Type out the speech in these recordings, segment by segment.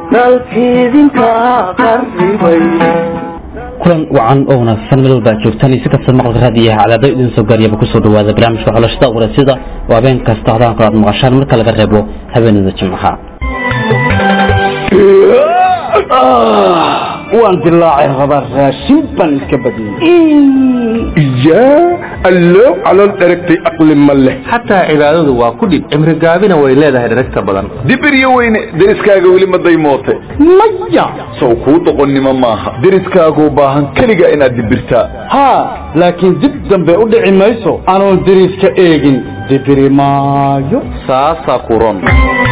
dalkiidinka qarribay kulan wacan oo wanaagsan meel walba joogtaan iyo si kasta maqalka raadiyaha cadaado idin soo gaariyaba kusoo dhawaada barnaamijka xulashada warasida oo habeen kasta hodaanka aad maqashaan marka laga reebo habeenada jimcaha waan dilaacay rabaa raashin baan iska badiyey yaa allow calool dheragtay aqli ma leh xataa cibaadadu waa ku dhib cimri gaabina way leedahay dheragta badan dibiryo weyne deriskaaga weli ma daymoote maya sow kuu doqonnimo maaha deriskaaguu baahan keliga inaad dibirtaa haa laakiin dib dambe u dhici mayso anoon deriska eegin dibiri maayo saasaa kuron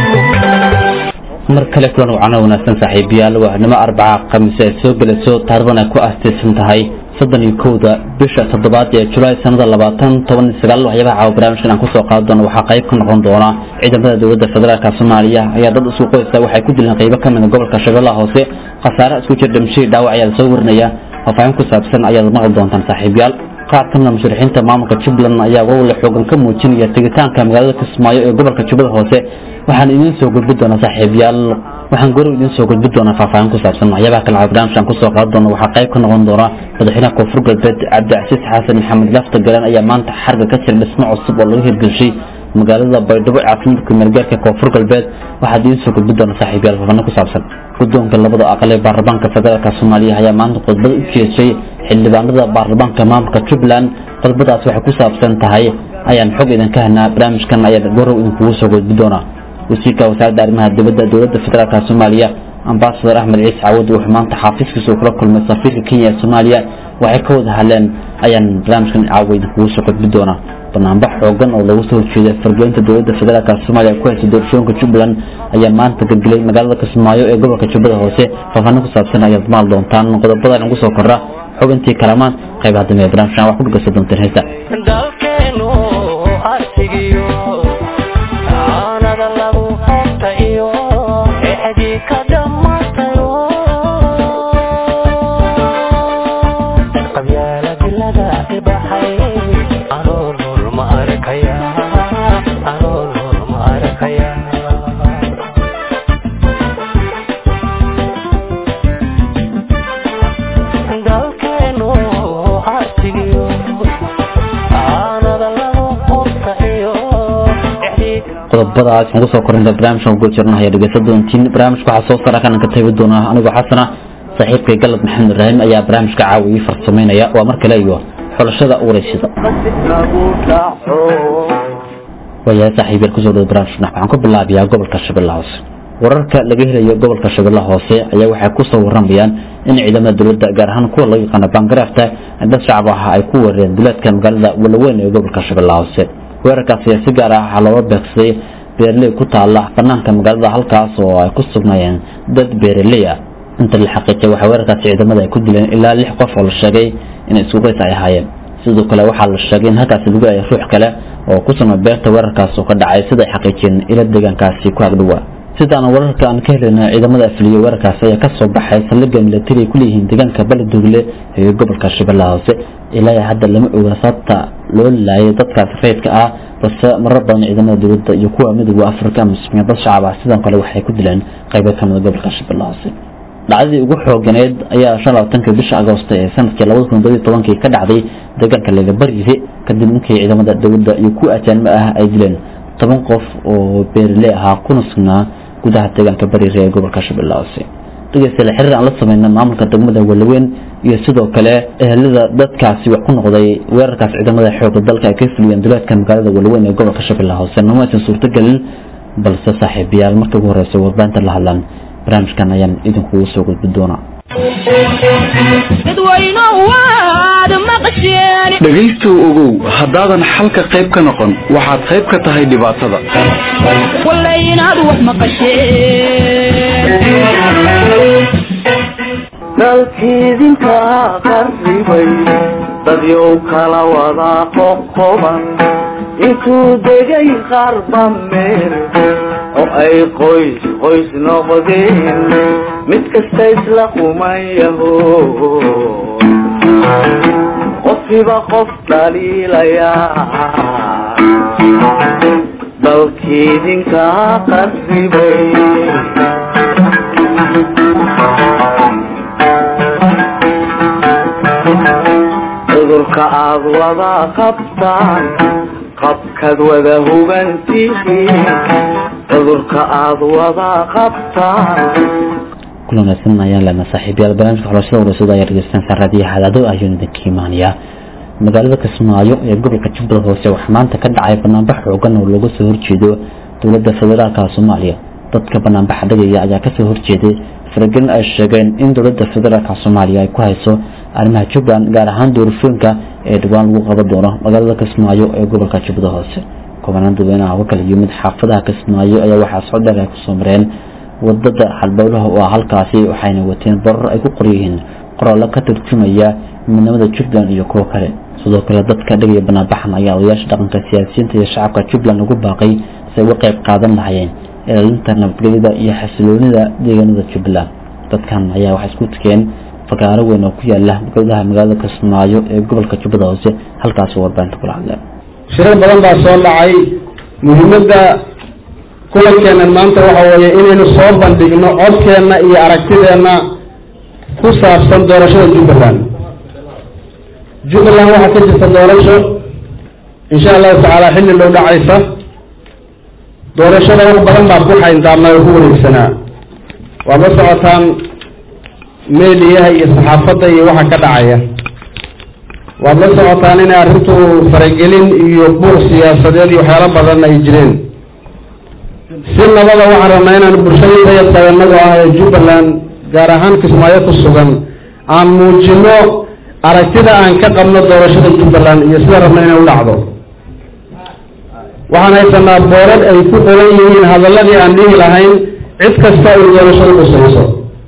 mar kale kulan wacano wanaagsan saaxiibayaal waahnimo arbaca khamiis ay soo gelayso taariban ay ku aastaysan tahay soddon iyo kowda bisha toddobaad ee julaay sanada labaatan toban iyo sagaal waxyaabaha caawa barnaamijkan aan kusoo qaadi doono waxaa qayb ka noqon doona ciidamada dowladda federaalka soomaaliya ayaa dad isku qoysa waxay ku dileen qaybo ka mida gobolka shabeellaha hoose khasaare isku jir dhimashadii dhaawac ayaa lasoo warinaya faahfaahin ku saabsan ayaad maqli doontaan saaxiibayaal qaar kamida musharixiinta maamulka jubbaland ayaa walwala xoogan ka muujinaya tegitaanka magaalada kismaayo ee gobolka jubbada hoose waxaan idiin soo gudbi doonaa saaxiibayaal waxaan gorow idiin soo gudbi doonaa faahfaahin ku saabsan waxyaabaha kale caawa barnaamijkan kusoo qaadi doona waxaa qayb ka noqon doona madaxweynaha koonfur galbeed cabdicasiis xasan maxamed lafta galeen ayaa maanta xarga ka jira dhismo cusub oo laga hirgelshay magaalada baydhabo caafimaadka meelgaarka koonfur galbeed waxaad idiin soo gudbi doona saaxiibayaal faahfaahin ku saabsan guddoonka labada aqal ee baarlamaanka federaalka soomaaliya ayaa maanta khudbad u jeeshay xildhibaanada baarlamaanka maamulka jubbaland khudbadaas waxay ku saabsan tahay ayaan xog idinka helnaa barnaamijkan ayaa gorow idinkugu soo gudbi doonaa wasiirka wasaaradda arrimaha dibadda dowladda federaalka soomaaliya ambasador axmed ciise cawad wuxuu maanta xaafiiskiisa uu kula kulmay safiirka kenya ee soomaaliya waxay ka wada hadleen ayaan barnaamijkan caawa idinkugu soo gudbi doonaa banaanbax xoogan oo lagu soo horjeeda fargelinta dowladda federaalk soomaaliya ku haysa doorashooyinka jubbaland ayaa maanta gelgelay magaalada kismaayo ee gobolka jubbada hoose faahfaahin ku saabsan ayaad maal doontaan qodobadan ugu soo kordha xubintii kalamaan qaybaha dambe ee barnaamijkan wax ku dhegeysan doonteen heesta dalkeenu arsigiyo aanada lagu hota iyo exdii ka dhammaatayo qabyaala dilada ibaxay anoo nur ma arkaya anoo nur ma arkaya dalkeenu arsigiyo aanada lagu hota iyo exdii qodobadaas aan kusoo korinta barnaamijkan ugu jirna ayaa dhegeysan doontiin barnaamijka waxaa soo sara kanan ka tabi doonaa anigoo xasana saaxiibkay galad maxamed ibraahim ayaa barnaamijka caawa ii farsameynaya waa mar kale iyo xulashada ureysida lagu dhaco waayahay saaxiibyal kusoo dhawo barnaamijka waxaan ku bilaabayaa gobolka shabeellaha hoose wararka laga helayo gobolka shabeellaha hoose ayaa waxay kusoo waramayaan in ciidamada dowladda gaar ahaan kuwa loo yaqaano baangaraafta dad shacab ah ay ku weerareen duleedka magaalada walaweyn ee gobolka shabeellaha hoose weerarkaas ayaa si gaar ah waxaa looga beegsaday beeraley ku taala banaanka magaalada halkaas oo ay ku sugnaayeen dad beeraley ah inta la xaqiijay waxaa weerarkaasi ciidamada ay ku dileen ilaa lix qof oo la sheegay in isku qays ay ahaayeen sidoo kale waxaa la sheegay in halkaasi lagu ayay ruux kale oo ku sugnaa beerta weerarkaas oo ka dhacay sida ay xaqiijiyeen ila deegaankaasi ku agdhowa sidaan wararka aan ka helina ciidamada afiliyo weerarkaas ayaa ka soo baxay saldhigga milatari ay ku leeyihiin deegaanka baladugle ee gobolka shabeellaha hoose ilaa hadda lama oga sababta loo laayay dadkaas rayidka ah balse marar badan ciidamada dowladda iyo kuwa midooda afrika muslimiin dad shacab ah sidoo kale waxay ku dileen qaybo ka mida gobolka shabeellaha hoose dhacdadii ugu xooganeed ayaa shan labaatanka bisha agoosto ee sanadkii labada kun toddobiyo tobankii ka dhacday deegaanka legabarise kadib markii ciidamada dowladda iyo kuwa ajaanimo ah ay dileen toban qof oo beeraley ahaa kuna sugnaa gudaha deegaanka bariire ee gobolka shabeellaha hoose dhegeystayaal xiriir aan la sameyna maamulka degmada walaweyn iyo sidoo kale ehelada dadkaasi wax ku noqday weerarkaas ciidamada xoogga dalka ay ka fuliyeen duleedka magaalada walaweyn ee gobolka shabeellaha hoose nama aysan suurtogelin balse saaxiibayaal markii ugu horeysa warbaahinta la hadlaan barnaamijkan ayaan idinkugu soo gudbi doonaa dhegaystow ogow haddaadan xalka qayb ka noqon waxaad qayb ka tahay dhibaatada dalkiidinka qarribay dadyow kala wada qoqoban intuu degay qarba meel oo ay qoys qoys noqdeen mid kasta isla quman yaho qofkiiba qof dhaliilayaa dalkiidinka qarribay cudurka aad wada qabtaan qabkaad wada hubantihiin cudurka aad wada qabtaan kulan wanaagsan ayaan leenahay saaxiibayaal barnaamijka xulashada warasada ayaa dhegeysanaysaa raadiyaha hadaado ayuun idinka imaanayaa magaalada kismaayo ee gobolka jubbada hoose waxaa maanta ka dhacay banaanbax xoogan oo looga soo horjeedo dowladda federaalka soomaaliya dadka banaanbaxa dhagaya ayaa kasoo horjeeday faragelin ay sheegeen in dowladda federaalka soomaaliya ay ku hayso arrimaha jubbaland gaar ahaan doorashooyinka ee dhawaan lagu qaban doono magaalada kismaayo ee gobolka jubbada hoose kubanaan dadweynaha uga kala yimid xaafadaha kismaayo ayaa waxaa socdheer ay kusoo mareen wadada halbowlaha oo ah halkaasi waxayna wateen barar ay ku qoryihiin qoraallo ka turjumaya midnimada jubbaland iyo kuwo kale sidoo kale dadka dhigaya banaanbaxan ayaa odayaasha dhaqanka siyaasiyiinta iyo shacabka jubbaland ugu baaqay si ay uga qayb qaadan lahayeen ilaalinta nabadgelyada iyo xasiloonida deegaanada jubbaland dadkan ayaa waxay isku tukeen fagaaro weyn oo ku yaala gudaha magaalada kismaayo ee gobolka jubbada hoose halkaasi warbaahinta kula hadleen shirar badan baa soo dhacay muhiimadda kulankeennan maanta waxa weeye inaynu soo bandhigno codkeenna iyo aragtideenna ku saabsan doorashada jubbaland jubbaland waxaa ka jirta doorasho insha allahu tacaala xilli dhow dhacaysa doorashada wax badan baa ku xayndaabnaa oo ku wareegsanaa waad la socotaan meediyaha iyo saxaafadda iyo waxa ka dhacaya waad la socotaan inay arrintu faragelin iyo buuq siyaasadeed iyo waxyaalo badan ay jireen si nabada waxaan rabnaa inaan bulshada yaqaanagoo ah ee jubbaland gaar ahaan kismaayo ku sugan aan muujino aragtida aan ka qabno doorashada jubbaland iyo sida rabna inay u dhacdo waxaan haysanaa boorad ay ku qoran yihiin hadalladii aan dhihi lahayn cid kasta ay doorashada qusayso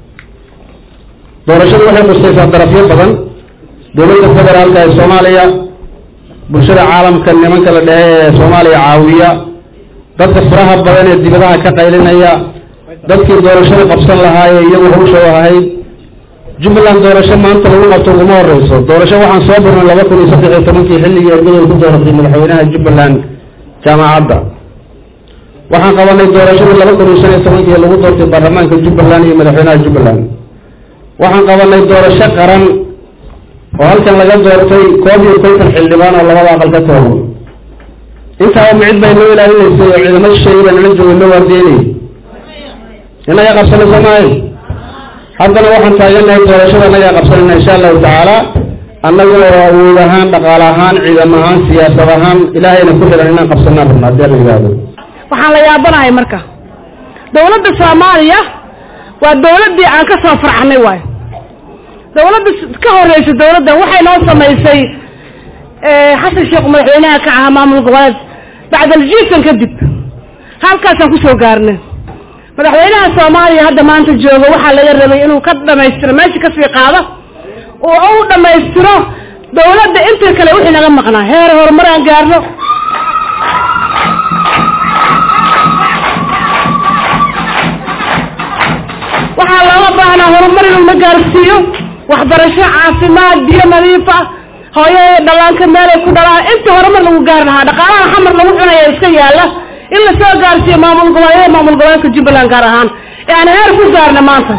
doorashadu waxay qusaysaa darafyo badan dowladda federaalka ee soomaaliya bulshada caalamka nimanka la dhehe ee soomaaliya caawiya dadka faraha badan ee dibadaha ka qaylinaya dadkii doorashada qabsan lahaayee iyagu hawsha ahayd jubbaland doorasho maanta lagu qabto uguma horeyso doorasho waxaan soo birnay laba kun iyo saddex iyo tobankii xilligii ergadoy ku dooratay madaxweynaha jubbaland jaamacadda waxaan qabanay doorashadii laba kun iyo shan iyo tobankii lagu doortay baarlamaanka jubbaland iyo madaxweynaha jubbaland waxaan qabanay doorasho qaran oo halkan laga doortay koob iyo konton xildhibaan oo labada aqal ka kooban intaaba micid bay noo ilaalinaysay oo ciidamo shisheeye baa nala joogay noo waardeynay inaga qabsanayso maayo haddana waxaan taagannahay doorashada inagaa qabsanayna insha allahu tacaala annaga oo awood ahaan dhaqaale ahaan ciidam ahaan siyaasad ahaan ilaahayna ku xiran inaan qabsanaan rabna haddii la yidhaahdo waxaan la yaabanahay marka dawladda soomaaliya waa dawladdii aan ka soo farxnay waayo dawladda ka horeysa dawladdan waxay noo samaysay xasan sheekh madaxweynaha ka ahaa maamul goboleed bacdaljiisan kadib halkaasaan kusoo gaarnay madaxweynaha soomaaliya hadda maanta jooga waxaa laga rabay inuu ka dhamaystiro meesha kasii qaado oo u dhamaystiro dawladda inta kale wixii naga maqnaa heer horumar aan gaarno waxaa looga baahnaa horumar inuu na gaarsiiyo waxbarasho caafimaad biyo nadiif ah hooyada dhallaanka meelay ku dhalaan inta horumar lagu gaari lahaa dhaqaalaha xamar lagu cunaya iska yaala in lasoo gaarsiiyo maamul goboleedyada maamul goboleedka jubbaland gaar ahaan ee aan heer ku gaarna maanta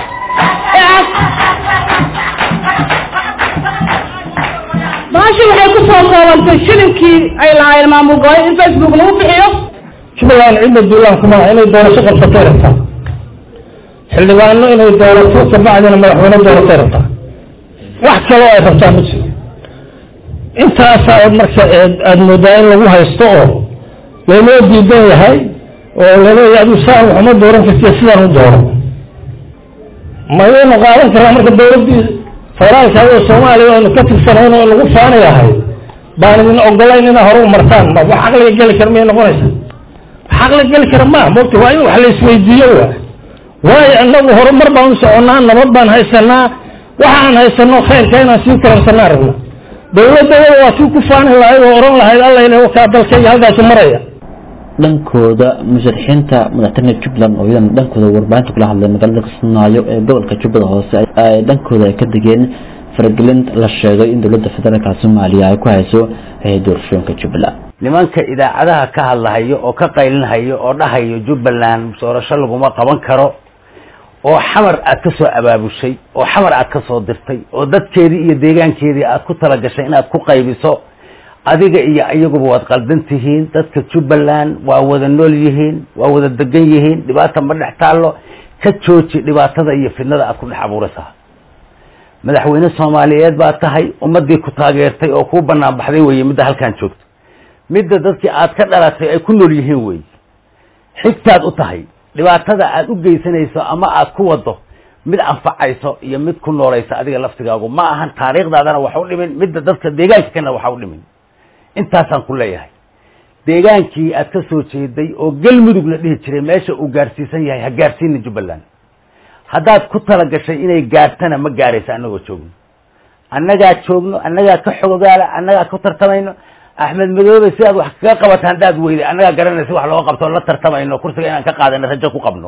baashi waxay kusoo koobantay shilinkii ay lahaayeen maamul goboleed in facebook lagu bixiyo jubbaland cidda duulaan kuma inay doorasho qabsatay rabtaa xildhibaano inay doorato kabacdina madaxweyne dooratay rabtaa wax kaloo ay rabtaa ma jiro intaasaa marka aada moodaa in lagu haysto oo laynoo diidan yahay oo laleeya adu saa waxuma dooran kartiya sidaan u dooro mayaynu qaadan karnaa marka dawladdii federaalka oo soomaaliya aynu ka tirsanayn oo lagu faani lahay baan idin ogolayn inaa hore u martaan ma wax caqliga geli kara miyay noqonaysa wax caqliga geli kara maa mogta waa in wax la isweydiiyo wa waayo inagu horumar baan u soconnaa nabad baan haysanaa waxa aan haysano khayrka inaan sii karansanaa rabna dawladda waa tii ku faani lahayd oo oran lahayd alla ila wakaa dalkayga halkaasi maraya dhankooda musharaxiinta madaxtooyada jubbaland oo iyadan dhankooda warbaahinta kula hadlay magaalada kismaayo ee gobolka jubbada hoose ay dhankooda ay ka degeen faragelin la sheegay in dowladda federaalka soomaaliya ay ku hayso doorashooyinka jubbaland nimanka idaacadaha ka hadlahayo oo ka qaylinhayo oo dhahayo jubbaland doorasho laguma qaban karo oo xamar aad ka soo abaabushay oo xamar aad ka soo dirtay oo dadkeedii iyo deegaankeedii aad ku talagashay inaad ku qaybiso adiga iyo iyaguba waad qaldan tihiin dadka jubbaland waa wada nool yihiin waa wada degan yihiin dhibaata ma dhex taallo ka jooji dhibaatada iyo fidnada aad ku dhex abuuraysaa madaxweyne soomaaliyeed baa tahay ummadii ku taageertay oo kuu banaan baxday weye midda halkan joogto midda dadkii aad ka dhalatay ay ku nool yihiin wey xigtaad u tahay dhibaatada aad u geysanayso ama aad ku wado mid anfacayso iyo mid ku noolaysa adiga laftigaagu ma ahan taariikhdaadana wax u dhimin midda dadka deegaanka kana waxa u dhimin intaasaan ku leeyahay deegaankii aad ka soo jeeday oo galmudug la dhihi jiray meesha uu gaarsiisan yahay ha gaarsiinin jubbaland haddaad ku talagashay inay gaartana ma gaaraysa annagoo joogno annagaa joogno annagaa ka xogogaala annagaa ku tartamayno axmed madoobe si aad wax kaga qabata haddaad weyday annagaa garanaysa wax looga qabto la tartamayno kursiga inaan ka qaadano rajo ku qabno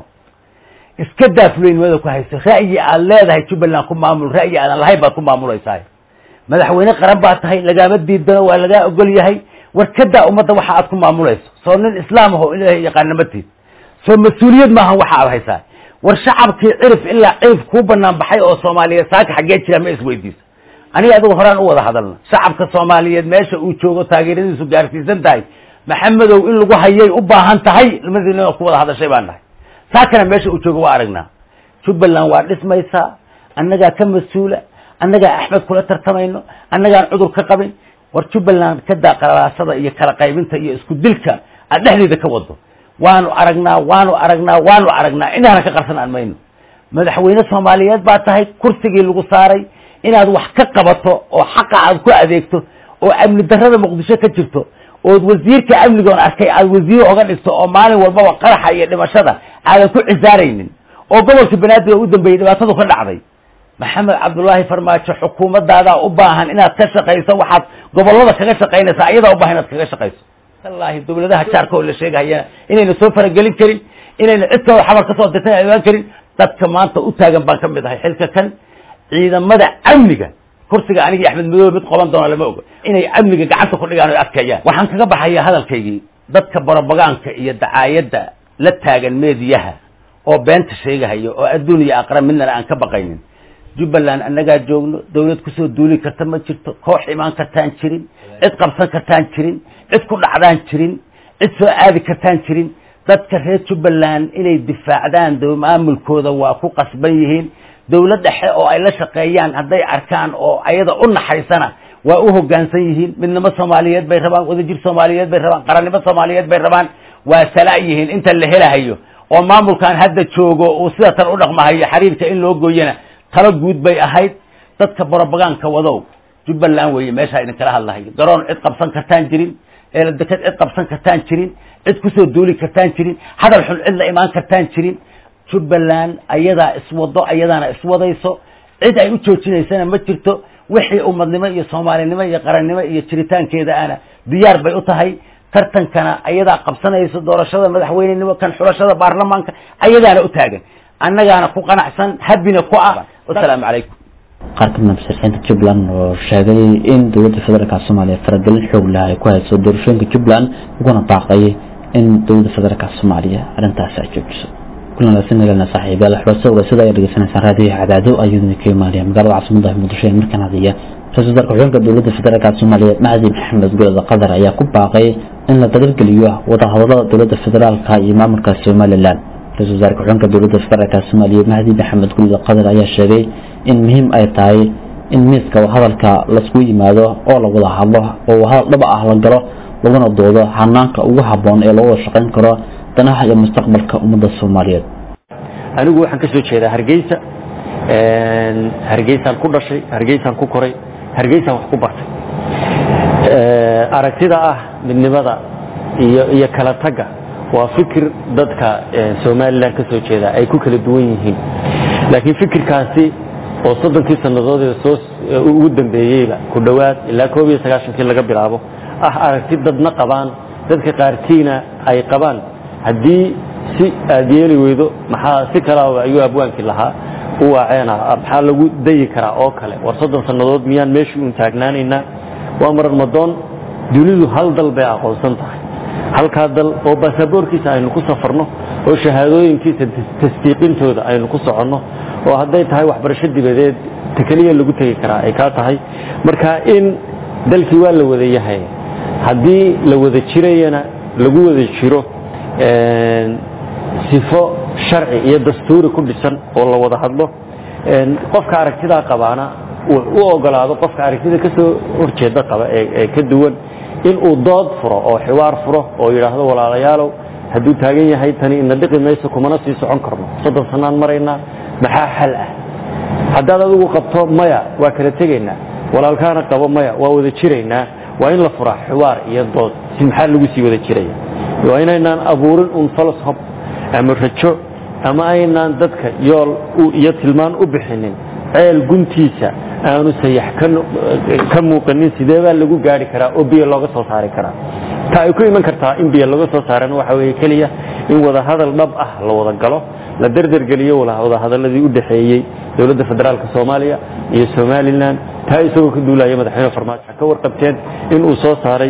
iska daafulaynimada ku hayso ra'yi aad leedahay jubbaland ku maamul ra'yi aadan lahayn baad ku maamulaysaa madaxweyne qaran baa tahay lagaama diidano waa lagaa ogol yahay war kadaa ummadda waxa aad ku maamulayso soo nin islaam aho ilaahay yaqaanamatiid soo mas-uuliyad maaha waxa aad haysaa war shacabkii cirif ilaa cirif kuu banaan baxay oo soomaaliyeed saaka xaggee jira ma isweydiiso aniga adigu horaan u wada hadalna shacabka soomaaliyeed meesha uu joogo taageeradiisu gaarsiisan tahay maxamedow in lagu hayay u baahan tahay madiina ku wada hadashay baan nahay saakana meesha uu joogo waa aragnaa jubbaland waa dhismaysaa annagaa ka mas-uula annagaa axmed kula tartamayno annagaan cudur ka qabin war jubbaland kadaa qalaasada iyo kala qaybinta iyo isku dilka aad dhexdeeda ka wado waanu aragnaa waanu aragnaa waanu aragnaa inaana ka qarsan aan mayno madaxweyne soomaaliyeed baa tahay kursigii lagu saaray inaad wax ka qabato oo xaqa aad ku adeegto oo amni darrada muqdisho ka jirto ood wasiirka amnigoon arkay aad wasiir oga dhigto oo maalin walbaba qaraxa iyo dhimashada aadan ku cisaaraynin oo gobolka banaadir oo u dambeeyey dhibaatadu ka dhacday maxamed cabdullaahi farmaajo xukuumadaadaa u baahan inaad ka shaqayso waxaad gobolada kaga shaqaynaysaa ayadaa u baahan inaad kaga shaqayso wallahi dawladaha jaarka oo la sheegahayana inayna soo faragelin karin inayna cid kaloo xabar kasoo dirtan ogaan karin dadka maanta u taagan baan ka mid ahay xilka kan ciidamada amniga kursiga anigii axmed madoobe mid qoban doona lama ogo inay amniga gacanta ku dhigaan o adkeeyaan waxaan kaga baxaya hadalkaygii dadka barobagaanka iyo dacaayadda la taagan meediyaha oo beenta sheegahaya oo adduun iyo aqra midnana aan ka baqaynin jubbaland annagaa joogno dawlad kusoo duuli karta ma jirto koox imaan kartaan jirin cid qabsan kartaan jirin cid ku dhacdaan jirin cid soo aadi kartaan jirin dadka reer jubbaland inay difaacdaan maamulkooda waa ku qasban yihiin dawlad dhexe oo ay la shaqeeyaan hadday arkaan oo ayada u naxaysana waa u hoggaansan yihiin midnimo soomaaliyeed bay rabaan wadajir soomaaliyeed bay rabaan qarannimo soomaaliyeed bay rabaan waa sala yihiin inta la helahayo oo maamulkan hadda joogo uu sida tan u dhaqmahayo xiriirka in loo gooyana talo guud bay ahayd dadka barobagaanka wadow jubbaland weeye meeshaa idinkala hadlahayo garoon cid qabsan kartaan jirin eeladeked cid qabsan kartaan jirin cid kusoo duuli kartaan jirin hadal xun cid la imaan kartaan jirin jubbaland ayadaa iswado ayadaana iswadayso cid ay u joojinaysana ma jirto wixii ummadnimo iyo soomaalinimo iyo qarannimo iyo jiritaankeeda ana diyaar bay u tahay tartankana ayadaa qabsanayso doorashada madaxweynenimo kan xulashada baarlamaanka ayadaana u taagan annagaana ku qanacsan habina ku ah wasalaamu calaykum qaar ka mid masarixiinta jubbaland oo sheegay in dowladda federaalka soomaaliya faragelin xoog leh ay ku hayso doorashooyinka jubbaland uguna baaqay in dowladda federaalka soomaaliya arrintaasi ay joojiso kulan wanaagsan nagaalna saaxiibayaal waxbaa warasada ay dhageysanaysaan raadiyaha cadaado ayuu idinka imaanaya magaalada caasimada muqdisho ee markaan hadiya ra-iisul wasaarka xulka dowladda federaalka soomaaliya macdi maxamed golada qatar ayaa ku baaqay in la dagalgeliyo wadahadalada dowladda federaalka iyo maamulka somalilan ra-isul wasaarka xulka dowladda federaalka soomaaliya mahdi maxamed golada qatar ayaa sheegay in muhiim ay tahay in miiska hadalka laisku yimaado oo la wada hadlo oo hadal dhaba ah la galo laguna doodo hanaanka ugu haboon ee loo wada shaqayn karo danaha iyo mustaqbalka ummadda soomaaliyeed anigu waxaan ka soo jeedaa hargeysa hargeysaan ku dhashay hargeysaan ku koray hargeysaan wax ku bartay aragtida ah midnimada iyo iyo kala tagga waa fikir dadka somalilan ka soo jeeda ay ku kala duwan yihiin laakiin fikirkaasi oo soddonkii sannadood ee soo ugu dambeeyeyba ku dhowaad ilaa koob iyo sagaashankii laga bilaabo ah aragti dadna qabaan dadka qaarkiina ay qabaan haddii si aad yeeli weydo maxaa si kalaba ayuu abwaankii lahaa u waaceena maxaa lagu dayi karaa oo kale war soddon sannadood miyaan meeshii uun taagnaanaynaa waa marar madoon dunidu hal dal bay aqoonsan tahay halkaa dal oo baasaboorkiisa aynu ku safarno oo shahaadooyinkiisa tasdiiqintooda aynu ku soconno oo hadday tahay waxbarasho dibadeed ta keliya lagu tegi karaa ay kaa tahay marka in dalkii waa la wada yahay haddii la wada jirayana lagu wada jiro sifo sharci iyo dastuuri ku dhisan oo la wada hadlo qofka aragtidaa qabaana u ogolaado qofka aragtida ka soo horjeeda qaba ee ka duwan inuu dood furo oo xiwaar furo oo yidhaahdo walaalayaalow hadduu taagan yahay tani ina dhiqi mayso kumana sii socon karno soddon sanaan maraynaa maxaa xal ah haddaad adigu qabto maya waa kala tegaynaa walaalkaana qabo maya waa wada jiraynaa waa in la furaa xiwaar iyo dood si maxaa lagu sii wada jiraya waa inaynaan abuurin un falsob ama rajo ama aynaan dadka yool iyo tilmaan u bixinin ceel guntiisa aanu sayax ka muuqanin sidee baa lagu gaari karaa oo biyo looga soo saari karaa ta ay ku iman kartaa in biyo laga soo saarana waxa weeye keliya in wadahadal dhab ah la wada galo la derdergeliyo wadahadaladii u dhexeeyey dowladda federaalka soomaaliya iyo somalilan taa isagoo ka duulaya madaxweyne farmaajo ka warqabteen in uu soo saaray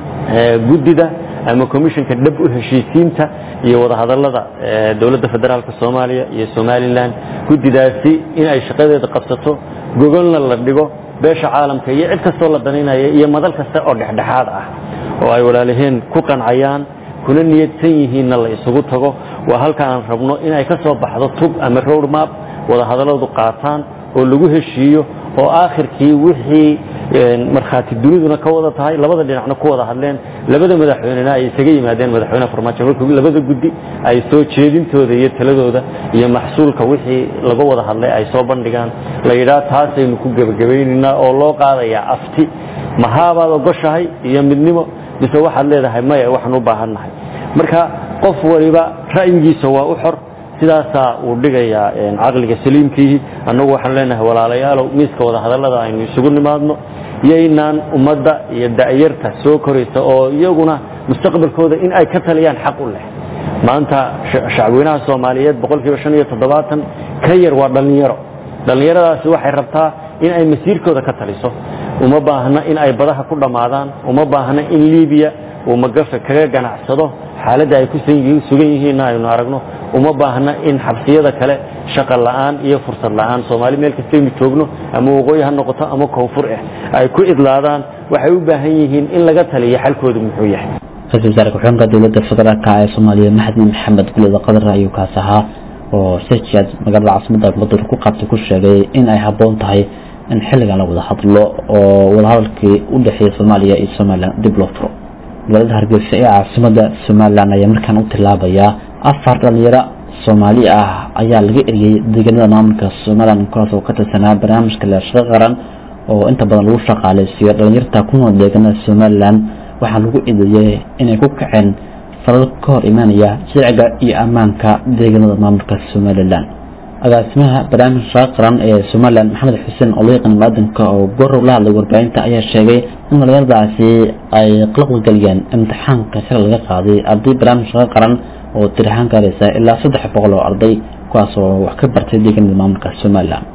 guddida ama commissionka dhab u heshiisiinta iyo wadahadalada dowladda federaalka soomaaliya iyo somalilan guddidaasi in ay shaqadeeda qabsato gogolna la dhigo beesha caalamka iyo cid kastoo la danaynaya iyo madal kasta oo dhexdhexaad ah oo ay walaalaheen ku qancayaan kuna niyadsan yihiinna la isugu tago waa halka aan rabno inay ka soo baxdo tub ama road map wadahadalladu qaataan oo lagu heshiiyo oo aakhirkii wixii markhaati duniduna ka wada tahay labada dhinacna ku wada hadleen labada madaxweynena ay isaga yimaadeen madaxweyne farmaajo markii labada guddi ay soo jeedintooda iyo taladooda iyo maxsuulka wixii laga wada hadlay ay soo bandhigaan la yidhaah taasaynu ku gebagabaynaynaa oo loo qaadayaa afti mahaabaad ogoshahay iyo midnimo mise waxaad leedahay maya waxaan u baahannahay marka qof waliba ra'yigiisa waa u xor sidaasaa uu dhigayaa caqliga saliimkiihi annagu waxaan leenahay walaalayaalow miiska wadahadallada aynu isugu nimaadno yaynaan ummadda iyo da'yarta soo koraysa oo iyaguna mustaqbalkooda in ay ka taliyaan xaq u leh maanta shacweynaha soomaaliyeed boqolkiiba shan iyo toddobaatan ka yar waa dhallinyaro dhallinyaradaasi waxay rabtaa in ay masiirkooda ka taliso uma baahna in ay badaha ku dhammaadaan uma baahna in libiya uu magafe kaga ganacsado xaaladda ay ku sugan yihiinna aynu aragno uma baahna in xabsiyada kale shaqa la'aan iyo fursad la'aan soomaali meel kastaynu joogno ama waqooyi ha noqoto ama koonfur ah ay ku idlaadaan waxay u baahan yihiin in laga taliyo xalkoodu muxuu yahay ra-iisul wasaare ku-xigeenka dowladda federaalka ee soomaaliya maxamed maxamed gulida qadar ayuu kaas ahaa oo sejad magaalada caasimada muqdar ku qabtay ku sheegay in ay habboon tahay in xilligan la wada hadlo oo wadahadalkii u dhexeeya soomaaliya iyo somalilan dib loo furo magaalada hargeysa ee caasimada somalilan ayaa markaan u tilaabayaa afar dhalinyaro soomaali ah ayaa laga eriyey deegaanada maamulka somalilan kuwaas oo ka tirsanaa barnaamijka leeshaqo qaran oo inta badan lagu shaqaaleysiiyo dhalinyarta ku nool deegaanada somalilan waxaa lagu eedeeyey inay ku kaceen falal ka hor imaanaya sharciga iyo ammaanka deegaanada maamulka somalilan agaasimaha barnaamij shaqo qaran ee somalilan maxamed xuseen oo loo yaqaan maadanka oo gorow la hadlay warbaahinta ayaa sheegay in dhalinyaradaasi ay qalqalgeliyeen imtixaanka shal laga qaaday arday barnaamij shaqo qaran oo tirahaan gaaraysa ilaa saddex boqol oo arday kuwaas oo wax ka bartay deegaanada maamulka somalilan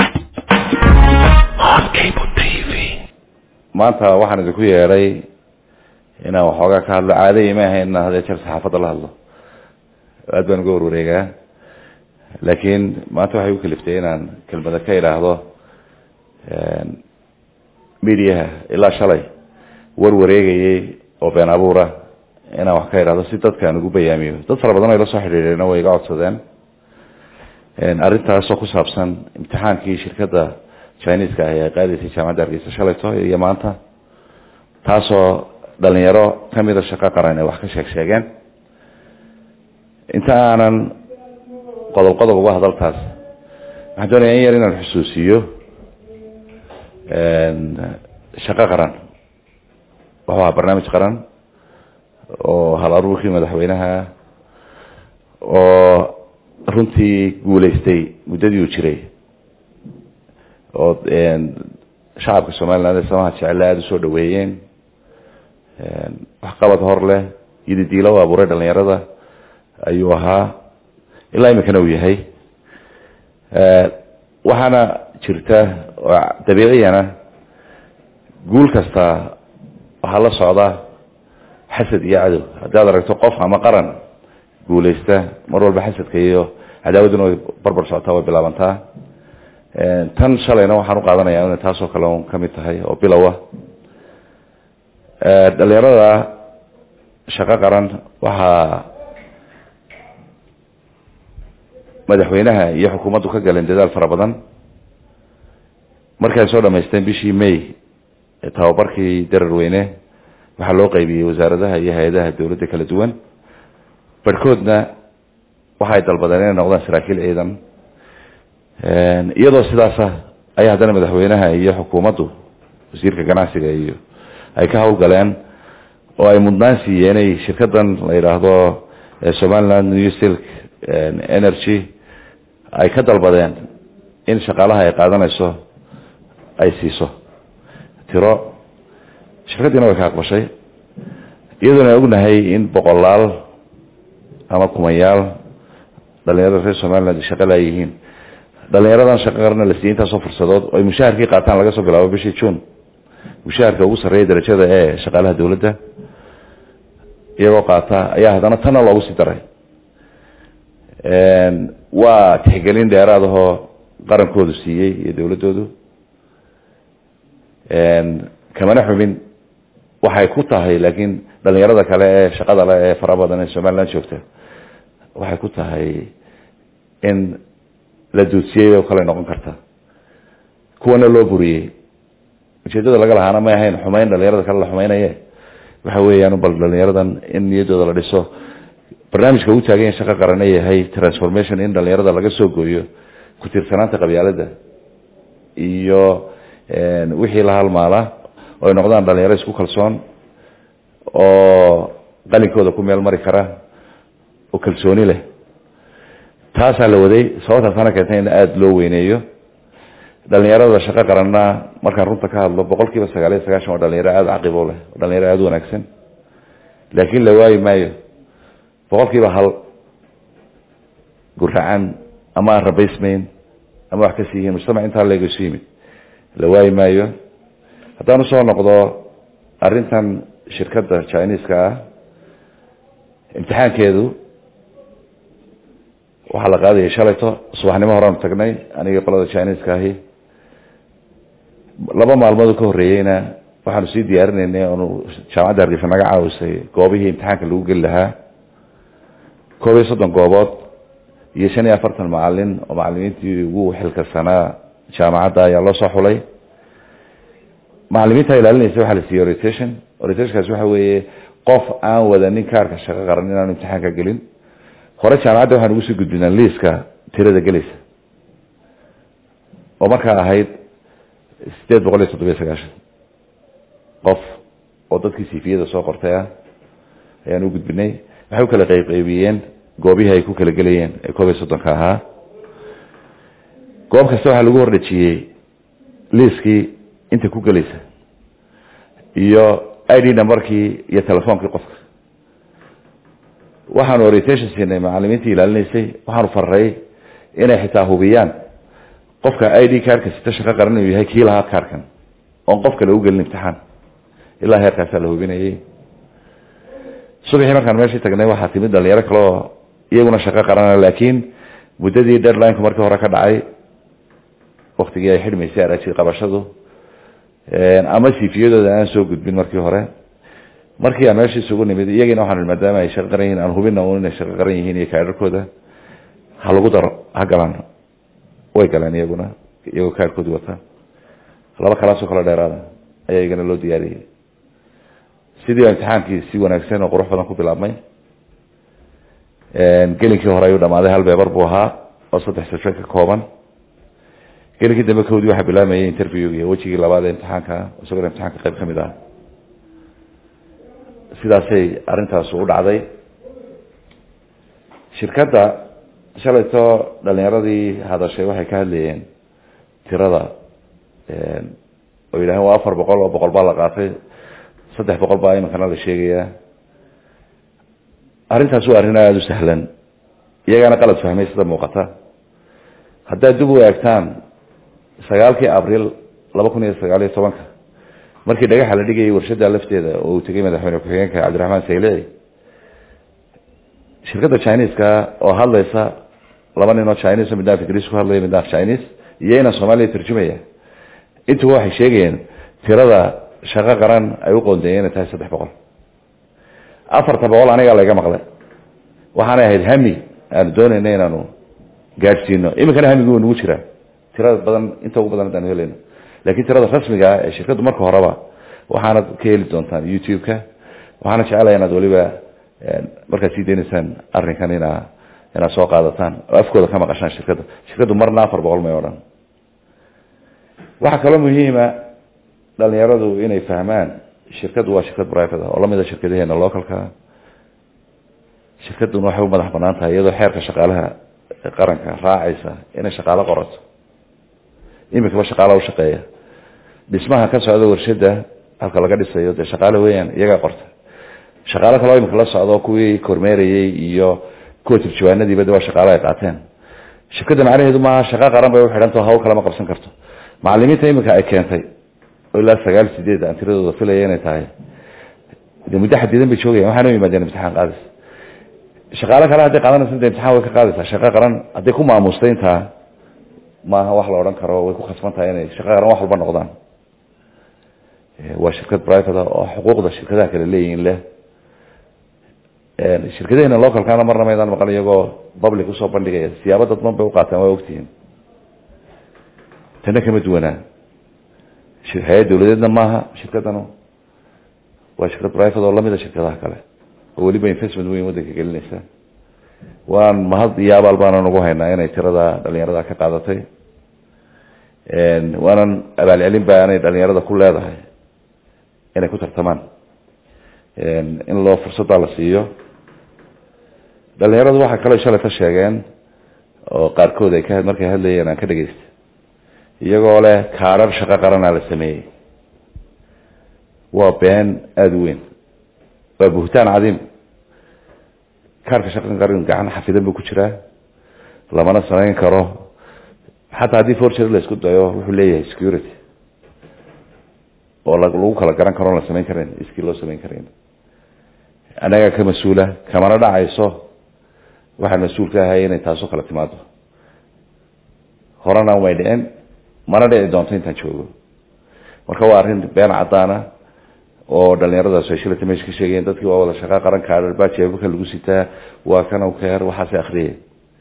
maanta waxaan idinku yeedhay inaan waxoogaa ka hadlo caadayii ma ahayn inaan hadee jeer saxaafadda la hadlo aad baan uga warwareegaa laakiin maanta waxay u kaliftay inaan kelmada ka idhaahdo mediaha ilaa shalay war wareegayay oo been abuura inaan wax ka idhaahdo si dadkaan ugu bayaamiyo dad fara badan ay la soo xidhiidheen way iga codsadeen arrintaasoo ku saabsan imtixaankii shirkadda chineska ah ee ay qaadaysay jaamacadda hargeysa shalayto iyo maanta taasoo dhalinyaro kamida shaqo qaran ay wax ka sheeg sheegeen inta aanan qodob qodob uga hadaltaas waxaan doonaya in yar inaan xusuusiyo shaqo qaran wuxuu ahaa barnaamij qaran oo hal aruurkii madaxweynaha oo runtii guuleystay muddadii uu jiray oo shacabka somaliland ee samaha jecelle aada usoo dhaweeyeen waxqabad hor leh yididiilo u abuuray dhalinyarada ayuu ahaa ilaa iminkana uu yahay waxaana jirta oo dabiiciyana guul kasta waxaa la socda xasad iyo cadow haddaad aragto qof ama qaran guuleysta mar walba xasadka iyo cadaawadduna way barbar socotaa way bilaabantaa tan shalayna waxaan u qaadanaya inay taasoo kale un kamid tahay oo bilowa dhalinyarada shaqo qaran waxaa madaxweynaha iyo xukuumaddu ka galeen dadaal fara badan markay soo dhamaysteen bishii may tababarkii dararweyne waxaa loo qaybiyey wasaaradaha iyo hay-adaha dowladda kala duwan barhkoodna waxay dalbadeen inay noqdaan saraakiil ciidan iyadoo sidaasa ayaa haddana madaxweynaha iyo xukuumaddu wasiirka ganacsiga iyo ay ka hawlgaleen oo ay mudnaan siiyeenay shirkadan la yidhaahdo somaliland new silk energy ay ka dalbadeen in shaqaalaha ay qaadanayso ay siiso tiro shirkaddiina way ka aqbashay iyadoona ognahay in boqolaal ama kumayaal dhalinyarada reer somaliland shaqo laayihiin dhalinyaradan shaqo qarana la siiyey intaasoo fursadood oo ay mushaharkii qaataan laga soo bilaabo bishii june mushaharka ugu sarreeya darajada ee shaqaalaha dowladda iyagoo qaata ayaa haddana tanna loogu sii daray waa tixgelin dheeraadahoo qarankoodu siiyey iyo dowladdoodu kamana xubin waxay ku tahay laakiin dhalinyarada kale ee shaqada le ee fara badan ee somaliland joogta waxay ku tahay in la duudsiyey oo kale noqon karta kuwana loo buriyey ujeedada laga lahaana may ahayn xumeyn dhalinyarada kale la xumeynaye waxa weeyaan bal dhalinyaradan in niyaddooda la dhiso barnaamijka uu taagan yahay shaqo qarane yahay transformation in dhalinyarada laga soo gooyo ku tiirsanaanta qabyaalada iyo wixii la halmaala oo ay noqdaan dhalinyaro isku kalsoon oo qalinkooda ku meel mari kara oo kalsooni leh taasaa la waday sababtaasana keentay in aada loo weyneeyo dhalinyarada shaqo qaranna markaan runta ka hadlo boqol kiiba sagaal iyo sagaashan waa dhalinyaro aada caqibo leh oo dhalinyaro aada u wanaagsan laakiin la waayi maayo boqol kiiba hal guracan ama aan rabaysmayn ama wax kasi yihiin mujtamac intaa leego isu yimid la waayi maayo haddaan usoo noqdo arrintan shirkadda chineska ah imtixaankeedu waxaa la qaadayay shalayto subaxnimo horeanu tagnay anigii qolada chineska ahi laba maalmood ka horreeyeyna waxaanu sii diyaarinaynay oonu jaamacadda hargeysa naga caawisay goobihii imtixaanka lagu geli lahaa koob iyo soddon goobood iyo shan iyo afartan macalin oo macalimiintii ugu xilkarsanaa jaamacadda ayaa loo soo xulay macalimiinta ilaalinaysa waxaa la siiyey orientation orientationkaasi waxa weeye qof aan wadanin kaarka shaqo qaran inaanu imtixaanka gelin hore jaamacadda waxaan ugu sii gudbinaa liiska tirada gelaysa oo markaa ahayd sideed boqol iyo toddobiyo sagaashan qof oo dadkii sifiyada soo qortay ah ayaan u gudbinay waxay u kala qeybqeybiyeen goobihii ay ku kala gelayeen ee koob iyo soddonka ahaa goob kasta waxaa lagu hordhejiyey liiskii inta ku gelaysa iyo i d numberkii iyo telefoonkii qofka waxaanu orientation siinay macalimiintii ilaalinaysay waxaanu faray inay xitaa hubiyaan qofka i d kaarka sita shaqo qaran inuu yahay kii lahaa kaarkan oon qof kale ugelin imtixaan ilaa heerkaasaa la hubinayay subaxii markaan meeshii tagnay waxaa timid dhalinyaro kale oo iyaguna shaqo qarana laakiin muddadii deadlineka markii hore ka dhacay waktigii ay xidhmaysay araji qabashadu ama sifiyadooda aan soo gudbin markii hore markii aan meeshii isugu nimid iyagiina waxaan maadaama ay shaqo qaran yihiin aan hubina un inay shaqo qaran yihiin iyo kaadharkooda ha lagu daro ha galaan way galeen iyaguna iyagoo kaadhkoodii wata laba kalaasoo kale dheeraada ayaa iyagana loo diyaariyey sidii baa imtixaankii si wanaagsan oo qurux badan ku bilaabmay gelinkii hore ayuu dhamaaday hal beebar buu ahaa oo saddex sajo ka kooban gelinkii dambe kowdii waxaa bilaamayay interviewgi wejigii labaad ee imtixaanka isagoo imtixaanka qayb ka mid ah sidaasay arrintaas u dhacday shirkadda shalayto dhalinyaradii hadashay waxay ka hadlayeen tirada oo yidhaaheen waa afar boqol oo boqol baa la qaatay saddex boqol baa iminkana la sheegayaa arrintaas waa arrin aada u sahlan iyagaana qalad fahmay sida muuqata haddaad dib u eegtaan sagaalkii abril laba kun iyo sagaal iyo tobanka markii dhagaxa la dhigayay warshada lafteeda oo uu tegay madaxweyne ku-xigeenka cabdiraxmaan saylici shirkadda chineska oo hadlaysa laba nin oo chinese midna af ingiriis ku hadlaya midna af chinese iyo inaan soomaaliya turjumaya intuba waxay sheegayeen tirada shaqo qaran ay u qoondeeyeen inay tahay saddex boqol afarta boqol anigaa layga maqlay waxaanay ahayd hami aanu doonayna inaanu gaadhsiino iminkana hamigu wa nagu jiraa tirada badan inta ugu badan haddaanu helayno laakiin tirada rasmiga ah ee shirkaddu marka horeba waxaanad ka heli doontaan youtube-ka waxaana jeclaya inaad weliba markaad sii deynaysaan arrinkan inaa inaad soo qaadataan oo afkooda ka maqashaan shirkadda shirkaddu marna afar boqol may odhan waxaa kaloo muhiima dhalinyaradu inay fahmaan shirkaddu waa shirkad private ah oo lamida shirkadaheena localka shirkadduna waxay u madax banaan tahay iyadoo xeerka shaqaalaha qaranka raacaysa inay shaqaalo qorato iminkaba shaqaala u shaqeeya dhismaha ka socda warshada halka laga dhisayo dee shaqaale weeyaan iyagaa qorta shaqaalo kaloo imika la socdo kuwii kormeerayey iyo kuwa turjawaanadiiba de waa shaqaalo ay qaateen shirkadda macnaheedu maaha shaqo qaran bay uxidhantao hawl kalama qabsan karto macalimiinta iminka ay keentay oo ilaa sagaal sideed aan tiradooda filaya inay tahay de muddo xadidan bay joogayan waxaana u yimaadeen imtixaan qaadis shaqaalo kale hadday qaadanaysa de imtixaan way ka qaadaysaa shaqo qaran hadday ku maamustay intaa maaha wax la odhan karo way ku khasban tahay inay shaqo qaran wax walba noqdaan waa shirkad private oo xuquuqda shirkadaha kale leeyihiin leh shirkadaheena localkana marna maydaan maqan iyagoo public usoo bandhigaya siyaabo dadban bay uqaataan waa ogtihiin tana kama duwanaa hay-ad dawladeedna maaha shirkadanu waa shirkad private oo lamida shirkadaha kale oo weliba investment weyn waddanka gelinaysa waan mahad iyo abaal baanan ugu haynaa inay tirada dhalinyarada ka qaadatay waanan abaalcelin ba anay dhalinyarada ku leedahay inay ku tartamaan in loo fursaddaa la siiyo dhalinyaradu waxaa kaloo shalay ka sheegeen oo qaarkood ay ka markay hadlayeen aan ka dhegaystay iyagoo leh kaarar shaqo qaranaa la sameeyey waa been aada u weyn waa buhtaan cadiim kaarka shaqan qaran gacan xafidan buu ku jiraa lamana samayn karo xataa haddii forgery la isku dayo wuxuu leeyahay security oo lagu kala garan karo la samayn karayn iskii loo samayn karayn annagaa ka mas-uula kamana dhacayso waxaan mas-uul ka ahay inay taasoo kala timaado horena way dhicin mana dhici doonto intaan joogo marka waa arrin been cadaana oo dhalinyaradaas ay shilata meesha ka sheegayeen dadkii waa wada shaqaa qaran kaadhar baa jeebabka lagu sitaa waa kana keer waxaasay akriyay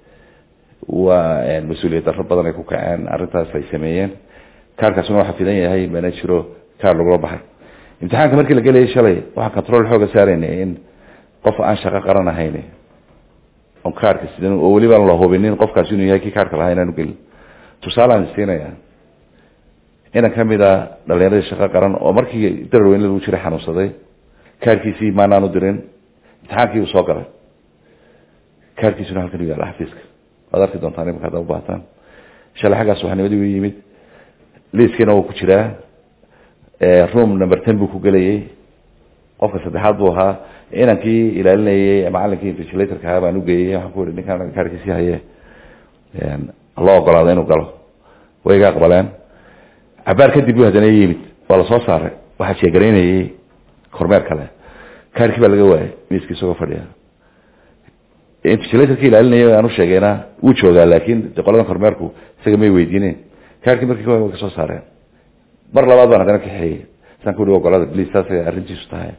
waa mas-uuliyad darro badan ay ku kaceen arrintaas ay sameeyeen kaarkaasuna waa xafidan yahay mana jiro kaar lagula baxay imtixaanka markii la gelayay shalay waxaan control xooga saaraynay in qof aan shaqo qaran ahayn on kaarka sidan oo weliba la hubinin qofkaas inuu yahay kii kaarka lahaa inaan ugelin tusaalaan siinaya inan kamid a dhalinyaradii shaqo qaran oo markii dararweyne lagu jiray xanuunsaday kaarkiisii maanaanu dirin imtixaankii uu soo galay kaarkiisuna halkan u yaala xafiiska waad arki doontaan imika haddaa ubaataan shalay xaggaas waxnimadii u yimid liiskiina wuu ku jiraa room number ten buu ku gelayay qofka saddexaad buu ahaa inankii ilaalinayay macalinkii invigilatorka ahaa baan ugeeyey waxaan ku ihi ninkaan kaarkiisii haye loo ogolaado inuu galo way iga aqbaleen cabaar kadib buu haddana yimid waa lasoo saaray waxaa sheegaraynayay kormeer kale kaarkii baa laga waayay miiskii isagoo fadhiya invigilatorkii ilaalinayay aan u sheegayna wuu joogaa laakin de qoladan kormeerku isaga may weydiineen kaarkii markii way kasoo saareen mar labaad baan haddana kaxeeyey saan ku ihi ogolada bliis saasay arrintiisu tahay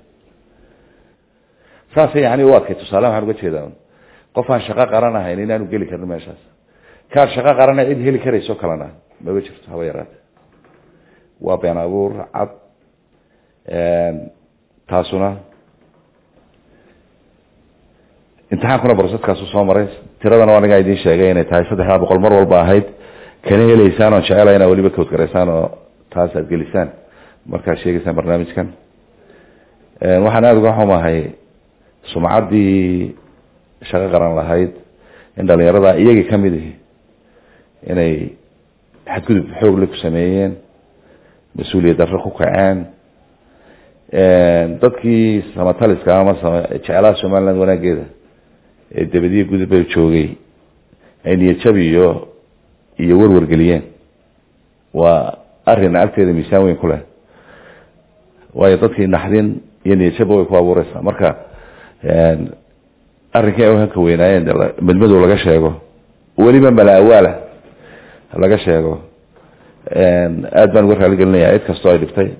saasay yani u adkay tusaale waxaan uga jeedaa qof aan shaqo qaran ahayn inaanu geli karin meeshaas kaar shaqo qarana cid heli karayso kalena maba jirto haba yaraate waa been abuur cad taasuna imtixaankuna brosetkaasu soo maray tiradana waa anigaa idiin sheegay inay tahay saddexdaa boqol mar walba ahayd kana heleysaan oon jecela inaa weliba kawdgaraysaan oo taas aad gelisaan markaad sheegaysaan barnaamijkan waxaan aada uga xumahay sumcaddii shaqo qaran lahayd in dhalinyarada iyagii kamid ihi inay xadgudub xoogle ku sameeyeen mas-uuliyad darro ku kaceen dadkii samataliska ama jeclaha somaliland wanaageeda ee dabadiya gudubba joogay ay niyadjab iyo iyo warwargeliyeen waa arrin agteeda miisaan weyn ku leh waayo dadkii naxdin iyo niyadjaba way ku abuureysaa marka arrinkii ay hanka weynaayeen dee la- midmadow laga sheego weliba malaawaala laga sheego aad baan uga raali gelinayaa cid kastoo ay dhibtay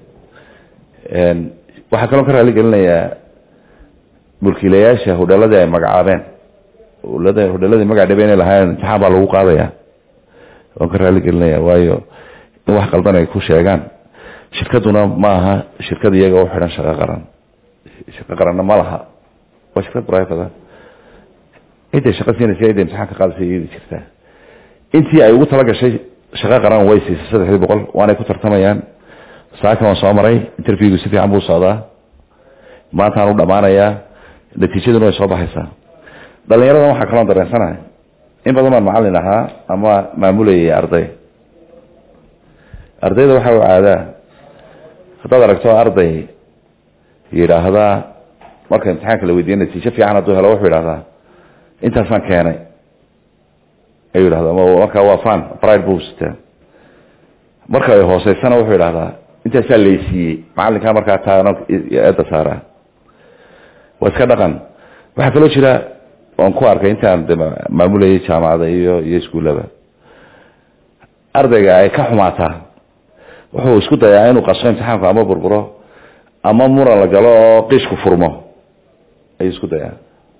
waxaa kaloo ka raali gelinayaa mulkiilayaasha hodheeladii ay magacaabeen hodheelada hodheeladii magac dhabe inay lahaayeen imtixaan baa lagu qaadaya waan ka raali gelinaya waayo in wax qaldan ay ku sheegaan shirkaduna ma aha shirkad iyaga u xidhan shaqo qaran shaqo qaranna ma laha waa shirkad private ah intay shaqo siinaysa intay imtixaan ka qaadaysa iyadi jirtaa intii ay ugu talagashay shaqo qaran way siisay saddexdii boqol waanay ku tartamayaan saaka waan soo maray interviewgu si fiican buu socdaa maantaan u dhamaanayaa natiijaduna way soo baxaysaa dhalinyaradan waxaa kaloo dareensanahay in badan baan macalin ahaa ama maamulayay arday ardayda waxaa u caadaa haddaad aragto arday yidhaahdaa marka imtixaanka la weydiiya natiijo fiican hadduu helo wuxuu yidhahdaa intaasaan keenay ayuu yidhahda ama markaa waa fan pride buu sitaa marka ay hooseysana wuxuu yidhahdaa intaasaa laysiiyey macalinkaa markaa taano eedda saaraa waa iska dhaqan waxaa kaloo jira oon ku arkay intaan de ma- maamulayay jaamacada iyo iyo iskuullaba ardayga ay ka xumaataa wuxuu isku dayaa inuu qaso imtixaanku ama burburo ama muran la galo oo qiishku furmo ayuu isku dayaa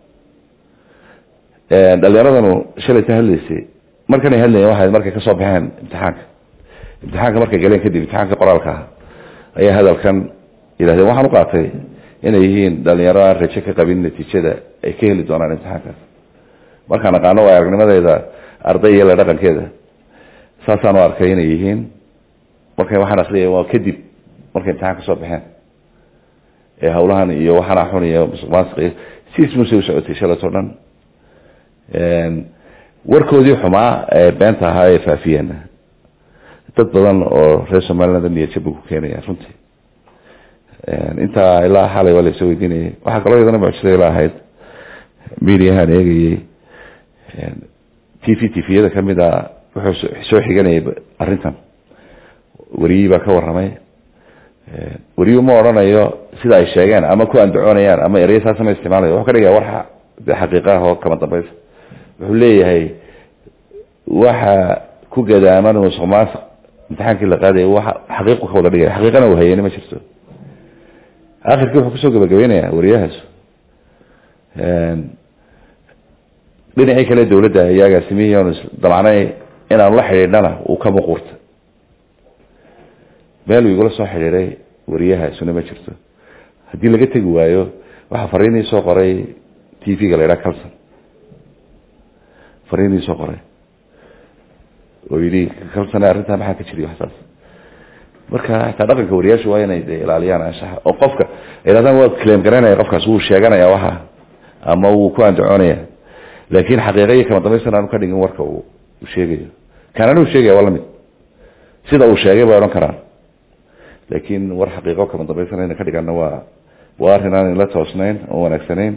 dhalinyaradanu shalayta hadlaysay markanay hadlayeen waxay markay kasoo baxeen imtixaanka imtixaanka markay galeen kadib imtixaanka qoraalka ah ayaa hadalkan yidhahdeen waxaan u qaatay inay yihiin dhalinyaro aan rajo ka qabin natiijada ay ka heli doonaan imtixaankaas markaan aqaano waa aragnimadeeda arday iyo la dhaqankeeda saasaan u arkay inay yihiin markay waxaan akriyay waa kadib markay imtixaan kasoo baxeen ee hawlahan iyo waxaana xun iyo musuq maasuq iyo siis muse u socotay shalatoo dhan warkoodii xumaa ee beenta ahaa ee faafiyeen dad badan oo reer somaliland niyadjab buu ku keenaya runtii intaa ilaa xalay waa laisoo weydiinayay waxaa kaloo iyadana mucjisada ila ahayd mediahaan eegayey t v t v-yada kamid a wuxuu soo xiganayay arrintan weriyii baa ka warramay weriyuu ma odhanayo sida ay sheegeen ama ku andacoonayaan ama ereya saasa ma isticmaalayo wuxuu ka dhigaya war de xaqiiqa ah oo kama dambaysa wuxuu leeyahay waxa ku gadaaman musuq maasuq imtixaankii la qaadaya waxa xaqiiqu ka wada dhigaya xaqiiqana uu hayeni ma jirto akhirkii wuxuu kusoo gabagabeynaya wariyahaas dhinacii kale dawladda ayaa agaasimihii oon damacnay inaanu la xidhiidhana uu ka muquurta meel uu igula soo xidhiiday wariyahaasuna ma jirto haddii laga tegi waayo waxaa fariinii soo qoray t v-ga la yidhaha calson fariinii soo qoray oo yidhi calson arrintaa maxaa ka jiriy waxsaas marka hataa dhaqanka wariyaashu waa inay de ilaaliyaan anshaxa oo qofka yidhahdaan waa claim garanaya qofkaas wuu sheeganaya waxa ama wuu ku andacoonaya laakin xaqiiqa iyo kama dambaysan aanu ka dhigin warka uu sheegayo kanana uu sheegaya waa lamid sida uu sheegay bay odhan karaan laakin war xaqiiqo kama dambaysan ayna ka dhigana waa waa arrin aan la toosnayn oo wanaagsanayn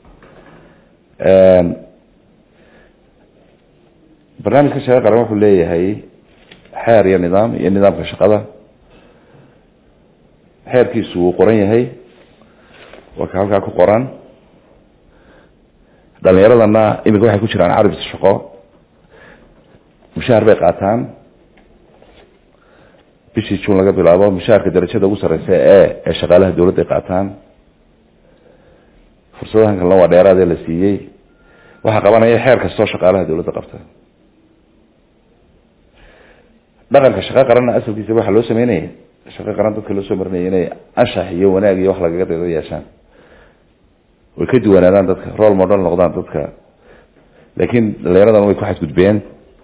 barnaamijka shaqo qaran wuxuu leeyahay xeer iyo nidaam iyo nidaamka shaqada xeerkiisu wuu qoran yahay waa ka halkaa ku qoran dhalinyaradana iminka waxay ku jiraan carabis shaqo mushaar bay qaataan bishii june laga bilaabo mushaarka darajada ugu sareysa e ee shaqaalaha dawladda ay qaataan fursadahan kalena waa dheeraadee la siiyey waxaa qabanaya xeer kastoo shaqaalaha dawladda qabta dhaqanka shaqo qaranna asalkiisa waxaa loo sameynaya shaqo qaran dadka loo soo marinaya inay anshax iyo wanaag iyo wax lagaga daydo yeeshaan way ka duwanaadaan dadka role model noqdaan dadka laakiin dhalinyaradan way ku xadgudbeen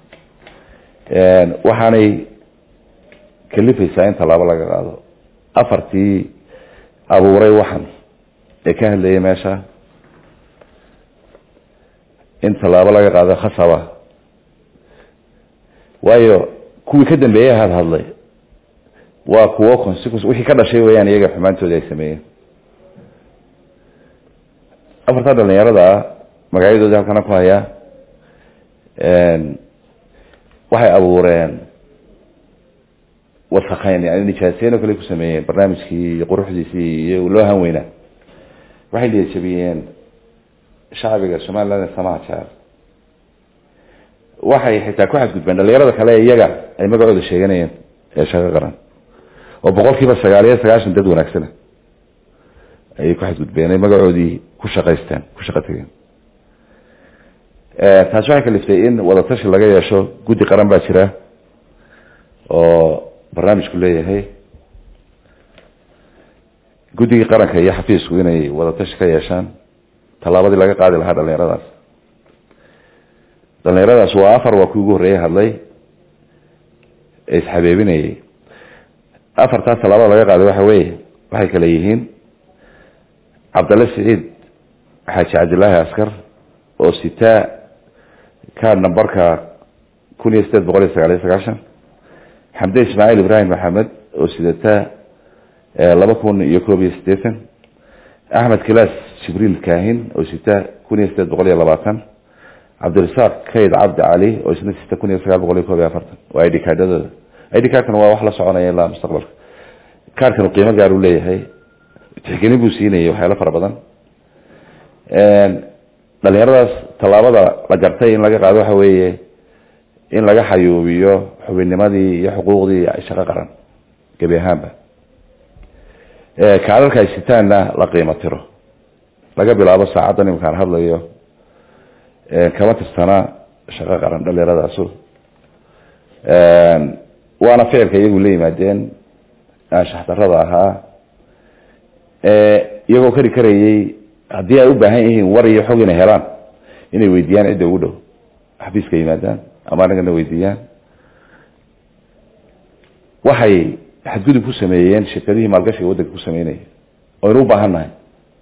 waxaanay kalifaysaa in tallaabo laga qaado afartii abuuray waxan ee ka hadlayay meesha in tallaabo laga qaado khasaba waayo kuwii ka dambeeyey had hadlay waa kuwo consequence wixii ka dhashay weyaan iyaga xumaantoodi ay sameeyeen afartaa dhalinyarada ah magacyadoodii halkana ku hayaa waxay abuureen wasakhayn yani nijaaseyn oo kale ku sameeyeen barnaamijkii iyo quruxdiisii iyo loo hanweynaa waxay niyadjabiyeen shacbiga somaliland ee samaha jaar waxay xitaa ku xadgudbeen dhalinyarada kale ee iyaga ay magacooda sheeganayeen ee shaqo qaran oo boqol kiiba sagaal iyo sagaashan dad wanaagsana ayay ku xadgudbeen ay magacoodii ku shaqaysteen ku shaqo tageen taasi waxay kaliftay in wadatashi laga yeesho guddi qaran baa jira oo barnaamijku leeyahay guddigii qaranka iyo xafiisku inay wadatashi ka yeeshaan tallaabadii laga qaadi lahaa dhalinyaradaas dhalinyaradaas waa afar waa kii ugu horreeyay hadlay ee isxabeebinayay afartaas tallaabada laga qaaday waxa weeye waxay kale yihiin cabdalle siciid xaaji cabdillaahi askar oo sitaa kaad nambarka kun iyo sideed boqol iyo sagaal iyo sagaashan xamde ismaaciil ibraahim maxamed oo sidataa laba kun iyo koob iyo siddeetan axmed kilaas jibriil kaahin oo sita kun iyo sideed boqol iyo labaatan cabdirasaaq kayd cabdi cali oo isna sita kun iyo sagaal boqol iyo koob iyo afartan waa id cardadooda id cardkan waa wax la soconaya ilaa mustaqbalka kaarkan qiimo gaar u leeyahay tixgelin buu siinayay waxyaalo fara badan dhalinyaradaas tallaabada la gartay in laga qaado waxa weeye in laga xayuubiyo xubinnimadii iyo xuquuqdii shaqo qaran gebi ahaanba kaalalka ay sitaanna la qiimo tiro laga bilaabo saacadda nimankaan hadlayo kama tirsana shaqo qaran dhalinyaradaas waana ficilka iyagu la yimaadeen anshaxdarada ahaa iyagoo kari karayay haddii ay u baahan yihiin war iyo xog inay helaan inay weydiiyaan cidda ugu dhow xafiiska yimaadaan ama anagana weydiiyaan waxay xadgudub ku sameeyeen shirkadihii maalgashiga waddanka ku sameynaya oynu u baahan nahay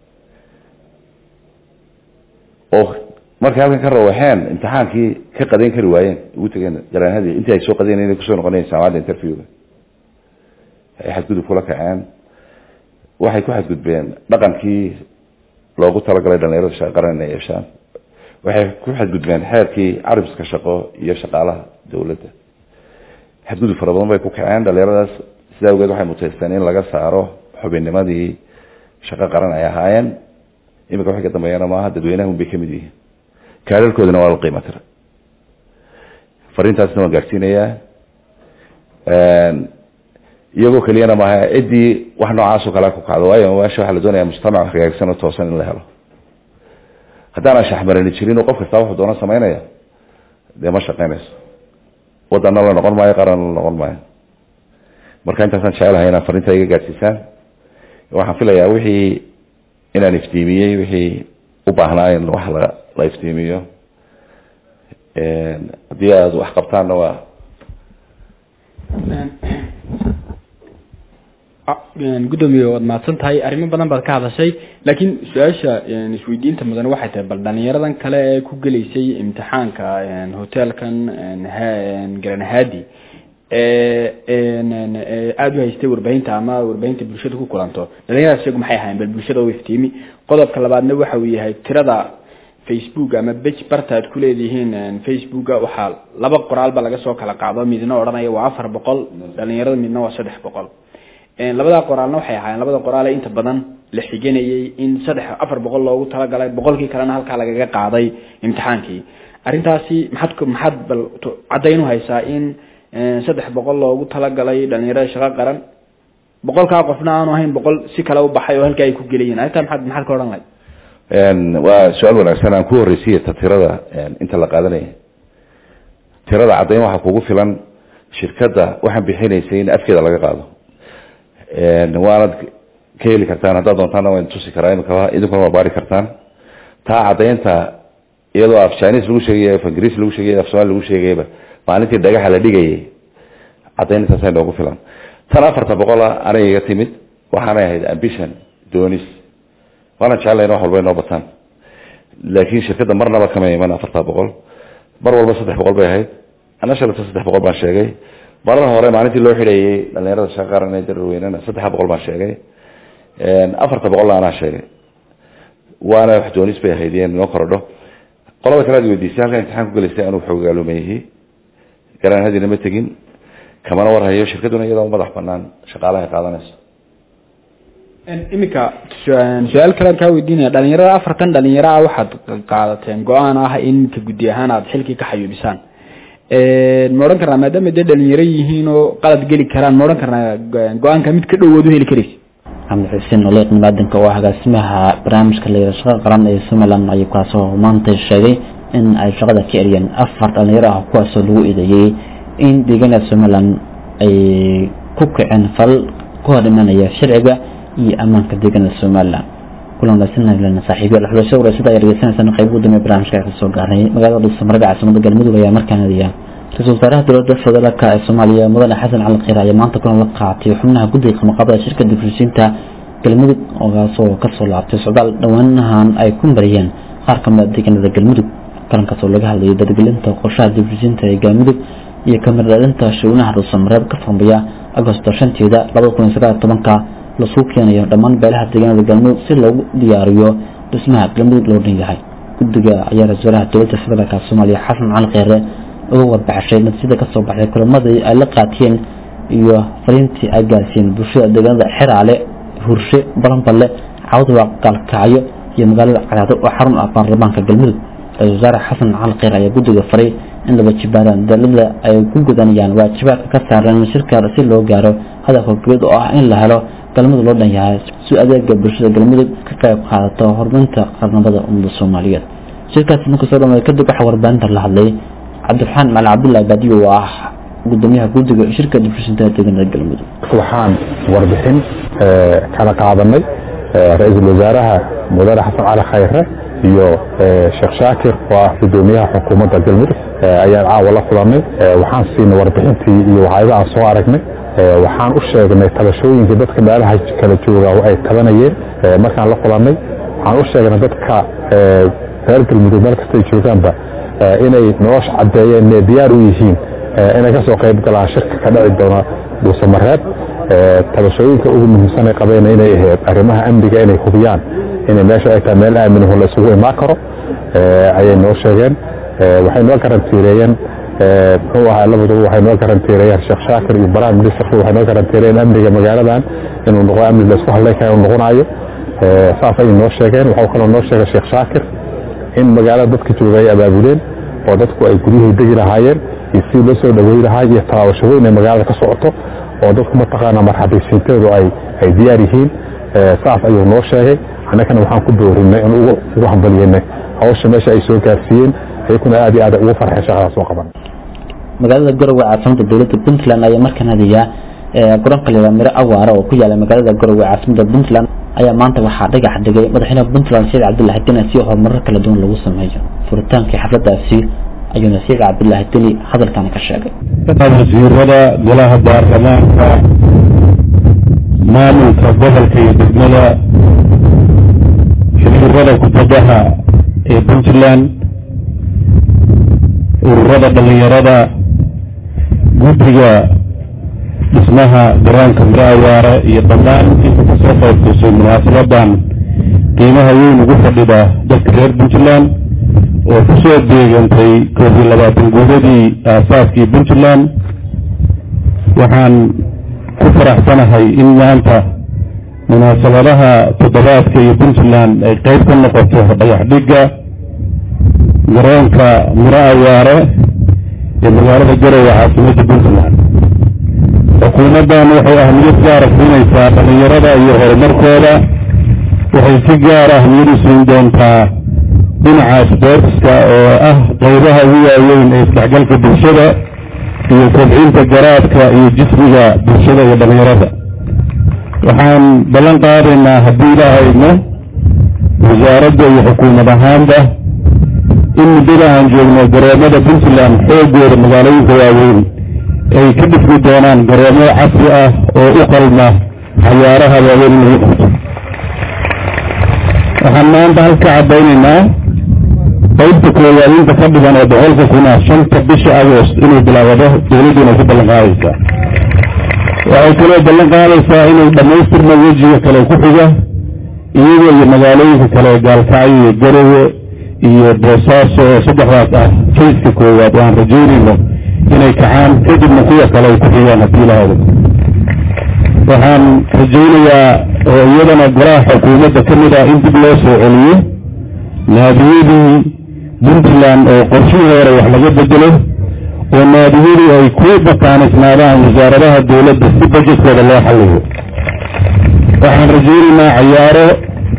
oo markay halkan ka rawaxeen imtixaankii ka qadayn kari waayeen ugu tegeen jaraanhadii intii ay soo qadayn inay kusoo noqonayen jaamacadda interviewga ay xadgudub kula kaceen waxay ku xadgudbeen dhaqankii loogu talagalay dhalinyarada shaqo qaran inay yeeshaan waxay ku xadgudbeen xeerkii caribiska shaqo iyo shaqaalaha dawladda xadgudub fara badan bay ku kaceen dhalinyaradaas sidaa awgeed waxay muteysteen in laga saaro xubinnimadii shaqo qaran ay ahaayeen iminka waxay ka dambeeyana maaha dadweynaha un bay kamid yihiin kaalalkoodana waa la qiimo tira fariintaasna waan gaadhsiinayaa iyagoo keliyana maaha ciddii wax noocaasoo kale ku kacdo waayo meesha waxaa la doonaya mujtamac hagaagsan oo toosan in la helo haddaan anshaxmarani jirin oo qof kastaa wuxuu doona samaynaya dee ma shaqeynayso waddanna la noqon maayo qaranna la noqon maayo marka intaasaan jecelahay inaan fariinta iga gaadhsiisaan waxaan filayaa wixii inaan iftiimiyey wixii u baahnaa in wax la la iftiimiyo haddii aada wax qabtaanna waa gudoomiye waad mahadsan tahay arrimo badan baad ka hadashay laakiin su-aasha isweydiinta mudan waxay tahay bal dhalinyaradan kale ee ku gelaysay imtixaanka hotelkan garanhadi aada u haystay warbaahinta ama warbaahinta bulshada ku kulanto dhalinyaradaas iyagu maxay ahayen bal bulshada u iftiimi qodobka labaadna waxa uu yahay tirada facebook ama bej barta aad ku leedihiin facebooka waxaa laba qoraalba laga soo kala qaado midna odhanaya waa afar boqol dhalinyarada midna waa saddex boqol labada qoraalna waxay ahaayeen labada qoraal ee inta badan la xiganayay in saddex afar boqol loogu talagalay boqolkii kalena halkaa lagaga qaaday imtixaankii arrintaasi maxaad maxaad bal caddayn u haysaa in saddex boqol loogu talagalay dhalinyarada shaqo qaran boqolkaa qofna aanu ahayn boqol si kale u baxay oo halkaa ay ku gelayeen arrintaa maxaad maxaad ka odhan lahayd waa su-aal wanaagsan aan ku horreysiya ta tirada inta la qaadanaya tirada caddayn waxaa kugu filan shirkadda waxaan bixinaysay in afkeeda laga qaado waanad ka heli kartaan haddaad doontaana waan tusi karaa imika idinkuna waa baari kartaan taa caddaynta iyadoo af chinese lagu sheegay af ingiriis lagu sheegay af somali lagu sheegayba maalintii dhagaxa la dhigayay caddayntaasa noogu filan tan afarta boqola anay iga timid waxaanay ahayd ambition doonis waana jecelayn wax walba inoo bataan laakiin shirkadda marnaba kama iman afarta boqol mar walba saddex boqol bay ahayd ana shalata saddex boqol baan sheegay marar hore maalintii loo xidhayay dhalinyarada shaqa qaran ee dararweynena saddexa boqol baan sheegay afarta boqolna anaa sheegay waana wax doonis bay ahayd in inoo korodho qolada kale ad weydiisay halkan imtixaan ku gelaysay anuu xogaalumeeyey garanhadina ma tegin kamana warhayo shirkaduna iyadoo madax banaan shaqaalaha qaadanayso iminka su-aal kalean kaa weydiinaya dhalinyarada afartan dhalinyaro ah waxaad qaadateen go-aan ah in iminka guddi ahaan aada xilkii ka xayuubisaan ma odhan karnaa maadaama dee dhalinyaro yihiin oo qalad geli karaan ma odhan karnaa go-aanka mid ka dhowood u heli karaysa maxamed xuseen oleeq nimaadanka oo agaasimaha barnaamijka la yidhaha shaqada qaran ee somaliland ayuu kaasoo maanta sheegay in ay shaqada ka eriyeen afar dhalinyaro ah kuwaasoo lagu eedeeyey in deegaanada somaliland ay ku kiceen fal ku hor imanaya sharciga iyo ammaanka deegaanada somaliland kulan wanaagsan saaxiibyaal xulasho wareysada ay dhegeysanaysan qayb ugu dambeeya barnaamijka ka soo gaaray magaalada dhuusamarada caasimada galmudug ayaa markaan adiya ra-iisul wasaaraha dowladda federaalka ee soomaaliya mudane xasan cali kheyr ayaa maanta kulan la qaatay xubnaha guddiga qabanqaabada shirka difrisiinta galmudug oogaasoo kasoo laabtay socdaal dhowaanahan ay ku mariyeen qaar kamid a deegaanada galmudug kalankaasoo laga hadlayay dargelinta qorshaha difrisiinta ee galmudug iyo kamiradhalinta shawnaha dhuusamareeb ka furmaya agosto shanteeda labada kun iyo sagaal tobanka lasuu keenayo dhammaan beelaha deegaanada galmudug si loogu diyaariyo dhismaha galmudug loo dhan yahay guddiga ayaa ra-isul wasaaraha dowladda federaalka soomaaliya xasan cali kheyre uga warbaxshay natiijada kasoo baxday kulamadii ay la qaatiyeen iyo fariintii ay gaarsiiyeen bulshada deegaanada xeraale hurshe balanballe cawdwa gaalkacyo iyo magaalada cadaado oo xarun ah baarlamaanka galmudug ra-isul wasaare xasan cali kheyr ayaa guddiga faray in laba jibaaraan dowladda ay ku gudanayaan waajibaadka ka saaran shirka si loo gaaro hadafka gabad oo ah in la helo galmudug loo dhan yahay si adeega bulshada galmudug ka qayb qaadato horumarinta qarnamada ummadda soomaaliyeed shirkaasi marka soo dhamaaday kadib waxaa warbaahinta la hadlay cabdiraxmaan macali cabdullahi baadiyo oo ah gudoomiyaha guddiga shirka difrisinta deegaanada galmudug waxaan warbixin kala qaadanay ra-iisul wasaaraha mudane xasan cali khayre iyo sheekh shaakir oo ah gudoomiyaha xukuumadda galmudug ayaan caawa la kulanay waxaan siinay warbixintii iyo waxyaaba aan soo aragnay waxaan u sheegnay tabashooyinka dadka meelaha kala jooga ay tabanayeen markaan la kulanay waxaan u sheegnay dadka reer galmudug meel kastay joogaanba inay nolosha caddeeyeen inay diyaar u yihiin inay ka soo qayb galaan shirka ka dhici doona dhuusamareeb tabashooyinka ugu muhiimsanay qabeen inay ahayd arrimaha amniga inay hubiyaan inay meesha ay tahay meel aaminaho la isugu imaan karo ayay noo sheegeen waxay noo garantiireeyeen muxuu ahaa labaduba waxay noo garantiireeyeen sheekh shaakir iyo prime ministerku waxay noo garantiireeyeen amniga magaaladan inuu noqo amni la isku hadlay kara inuu noqonayo saas ayay noo sheegeen waxuu kaloo noo sheegay sheekh shaakir in magaalada dadka jooga ay abaabuleen oo dadku ay guryahii degi lahaayeen iyo si loo soo dhawey lahaa iyo tallaabasho weyn ay magaalada ka socoto oo dadku mataqaana marxabaysiinteedu ay ay diyaar yihiin saas ayuu noo sheegay annagana waxaan ku boorinay in ugu hambalyeynay hawsha meesha ay soo gaarsiiyeen ayakuna aad iyo aad ugu farxeen shaqadaas soo qaban magaalada garowe caasimada dowladda puntland ayaa markaan hadiyaa garoonka la miro awaara oo ku yaala magaalada garowe caasimada puntland ayaa maanta waxaa dhagax dhigay madaxweynaha puntland saciid cabdullahi deni si horumarar kala duwan lagu sameeyo furitaankii xafladaasi ayuuna saciid cabdullahi deni hadalkan ka sheegay wasiirada golaha baarlamaanka maamulka gobolka iyo degmada xiriirada kubadaha ee puntland ururada dhalinyarada guddiga dhismaha garoonka miro awaare iyo dhammaan inta kasoo qayb gashay munaasabadan qiimaha weyn ugu fadhida dadka reer puntland oo kusoo deegantay koob iyo labaatan guudadii aasaaskii puntland waxaan ku faraxsanahay in maanta munaasabadaha toddobaadka iyo puntland ay qayb ka noqoto dhagax dhigga garoonka miro awaare ee magaalada garowe caasimadda puntland xukuumaddan waxay ahmiyad gaara siinaysaa dhallinyarada iyo horumarkooda waxay si gaar ahmiyad u siin doontaa dhinaca sboortska oo ah qaybaha ugu waaweyn ee isdhexgalka bulshada iyo kobcinta garaadka iyo jismiga bulshada iyo dhallinyarada waxaan ballan qaadaynaa haddii ilaahayno wasaaradda iyo xukuumad ahaanba in muddada aan joogno garoomada puntland xoogooda magaalooyinka waaweyn ay ka dhismi doonaan garoomo casri ah oo u qalma xayaaraha waaweyn in lagu qabto waxaan maanta halka caddaynaynaa qaybta koowaad inta ka dhigan oo boqolka kuna shanta bisha agost inuu bilaabado dowladdu inay ku ballan qaadaysaa waxay kaloo ballan qaadaysaa inuu dhammaystirmo wejiga kale ku xiga iyaga iyo magaalooyinka kale gaalkacyo iyo garowe iyo boosaaso oo saddexdaas ah fayska koowaad oo aan rajaynayno inay kacaan kadibna kuwa kale ay ku xigaan haddii ilaahdo waxaan rajaynayaa oo iyadana golaha xukuumadda ka mid ah in dib loo soo celiyo naadiyadii puntland oo qorshihii hore wax laga bedelo oo naadiyadu ay ku bakaanisnaadaan wasaaradaha dowladda si bajetkooda loo xalliyo waxaan rajaynaynaa cayaaro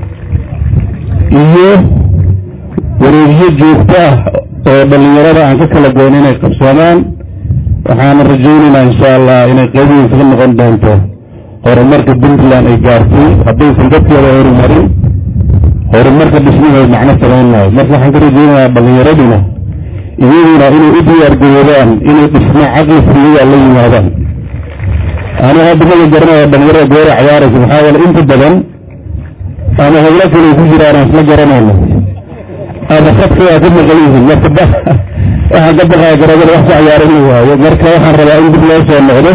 iyo wareegyo joogto ah oo dhallinyarada aan ka kala goyn inay qabsoomaan waxaana rajaynaynaa insha allah inay qayb weyn kaga noqon doonto horumarka puntland ay gaartay haddaysan dadkeeda horumarin horumarka dhismaheed macno samayn maayo marka waxaan ka rajaynayaa dhallinyaraduna iyaguna inay u diyaargaroobaan inay dhismo caqlifiyaga la yimaadaan anu hadda maga garanaya dhalinyarada goora cayaaraysa maxaa yeele inta badan ama howlo kale ku jiraan aan isla garanayno ama khadka waa ka maqan yihiin marka ba waxaan ka baqaya garoobada wax ku cayaaran la waayo marka waxaan rabaa in dib loo soo noqdo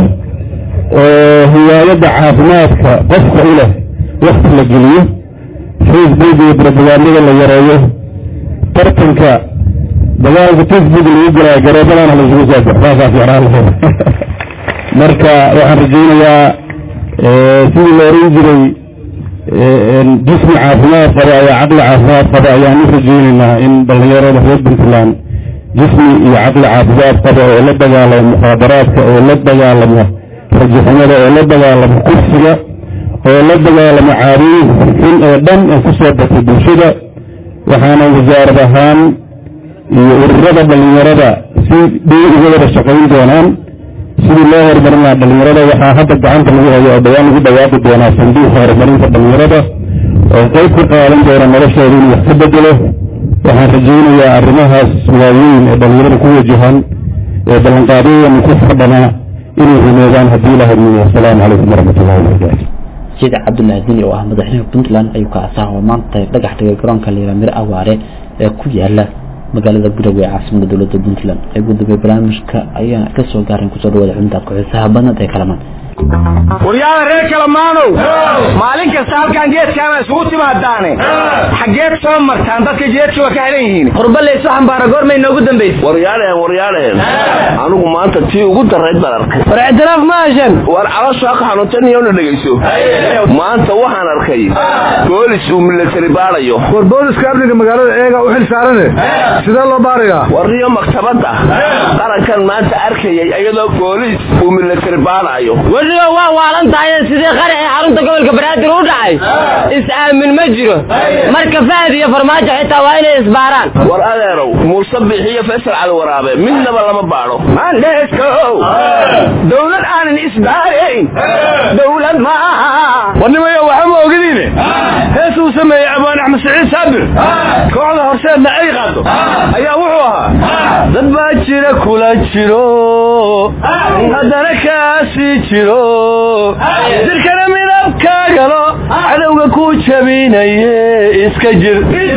oo hiwaayadda caafimaadka qofka u leh wakti la geliyo facebook iyo propagandada la yareeyo tartanka dagaalka facebook lagu galaayo garoobadana laysugu soo baxo saasaa fiicnaan lahayd marka waxaan rajaynayaa sidii la oran jiray jismi caafimaad qaba ayaa caqli caafimaad qaba ayaan u rajaynaynaa in dhallinyarada reer puntland jismi iyo caqli caafimaad qaba oo la dagaalamo mukhaadaraadka oo la dagaalamo rajaxumada oo la dagaalamo kursiga oo la dagaalamo caadooyinka xun ee dhan ee ku soo batay bulshada waxaana wasaarad ahaan iyo ururada dhallinyarada si dhow uga wada shaqayn doonaan sidii loo horumarin lahaa dhallinyarada waxaa hadda gacanta lagu hayo oo dhawaan lagu dhawaaqi doonaa sanduuqa horumarinta dhallinyarada oo qayb ka qaadan doona noloshooda inuu wax ka bedelo waxaan rajaynayaa arrimahaas waaweyn ee dhallinyarada ku wajahan ee ballanqaadyadana ku xardhanaa inay rumeedaan haddii la hormiyo asalaamu calaykum waraxmatullahi wabarakaatu sida cabdullaahi dini oo ah madaxweynaha puntland ayuu ka asaha oo maanta dhagax dhigay garoonka liira miro awaare ee ku yaala magaalada garowe ee caasimada dowladda puntland ee gudoomiye barnaamijka ayaa ka soo gaaran kusoo dhawaada xubintaad ku-xiisaha badnad ee kalamaan waryaada reer kalamaanow maalin kasta halkaan geedkaana isugu timaadaane xaggeed soo martaan dadka jeedka waa ka xidhan yihiin qurbalaysu xambaara goormay noogu dambaysa waryaaleen waryaaleen anigu maanta tii ugu darayd baan arkay war ictiraaf ma heshan war calosha ka xanuuntan iyona dhegayso maanta waxaan arkay boolis uu milatari baarayo war booliska amniga magaalada eega u xil saarane sidee loo baarayaa warriyo maktabadda qarankan maanta arkayay iyadoo boolis uu milatari baarayo weliba waa waalan tahay sidii qari ee xarunta gobolka banaadir u dhacay is-aamin ma jiro marka fahad iyo farmaajo xitaa waa inay isbaaraan war adeerow muuse bixiyo faysal cali waraabe midnaba lama baadho mandheeskow dowlad aanan isbaarayn dowlad maaha warnimayo waxa ma ogadiine hees uu sameeyey abaan axmed saciid saabir kooxda horseedna ay qaado ayaa wuxuu ahaa dad baa jira kula jiro haddana kaasii jiro jirkana midabkaagalo cadowga ku jabinaye iska jir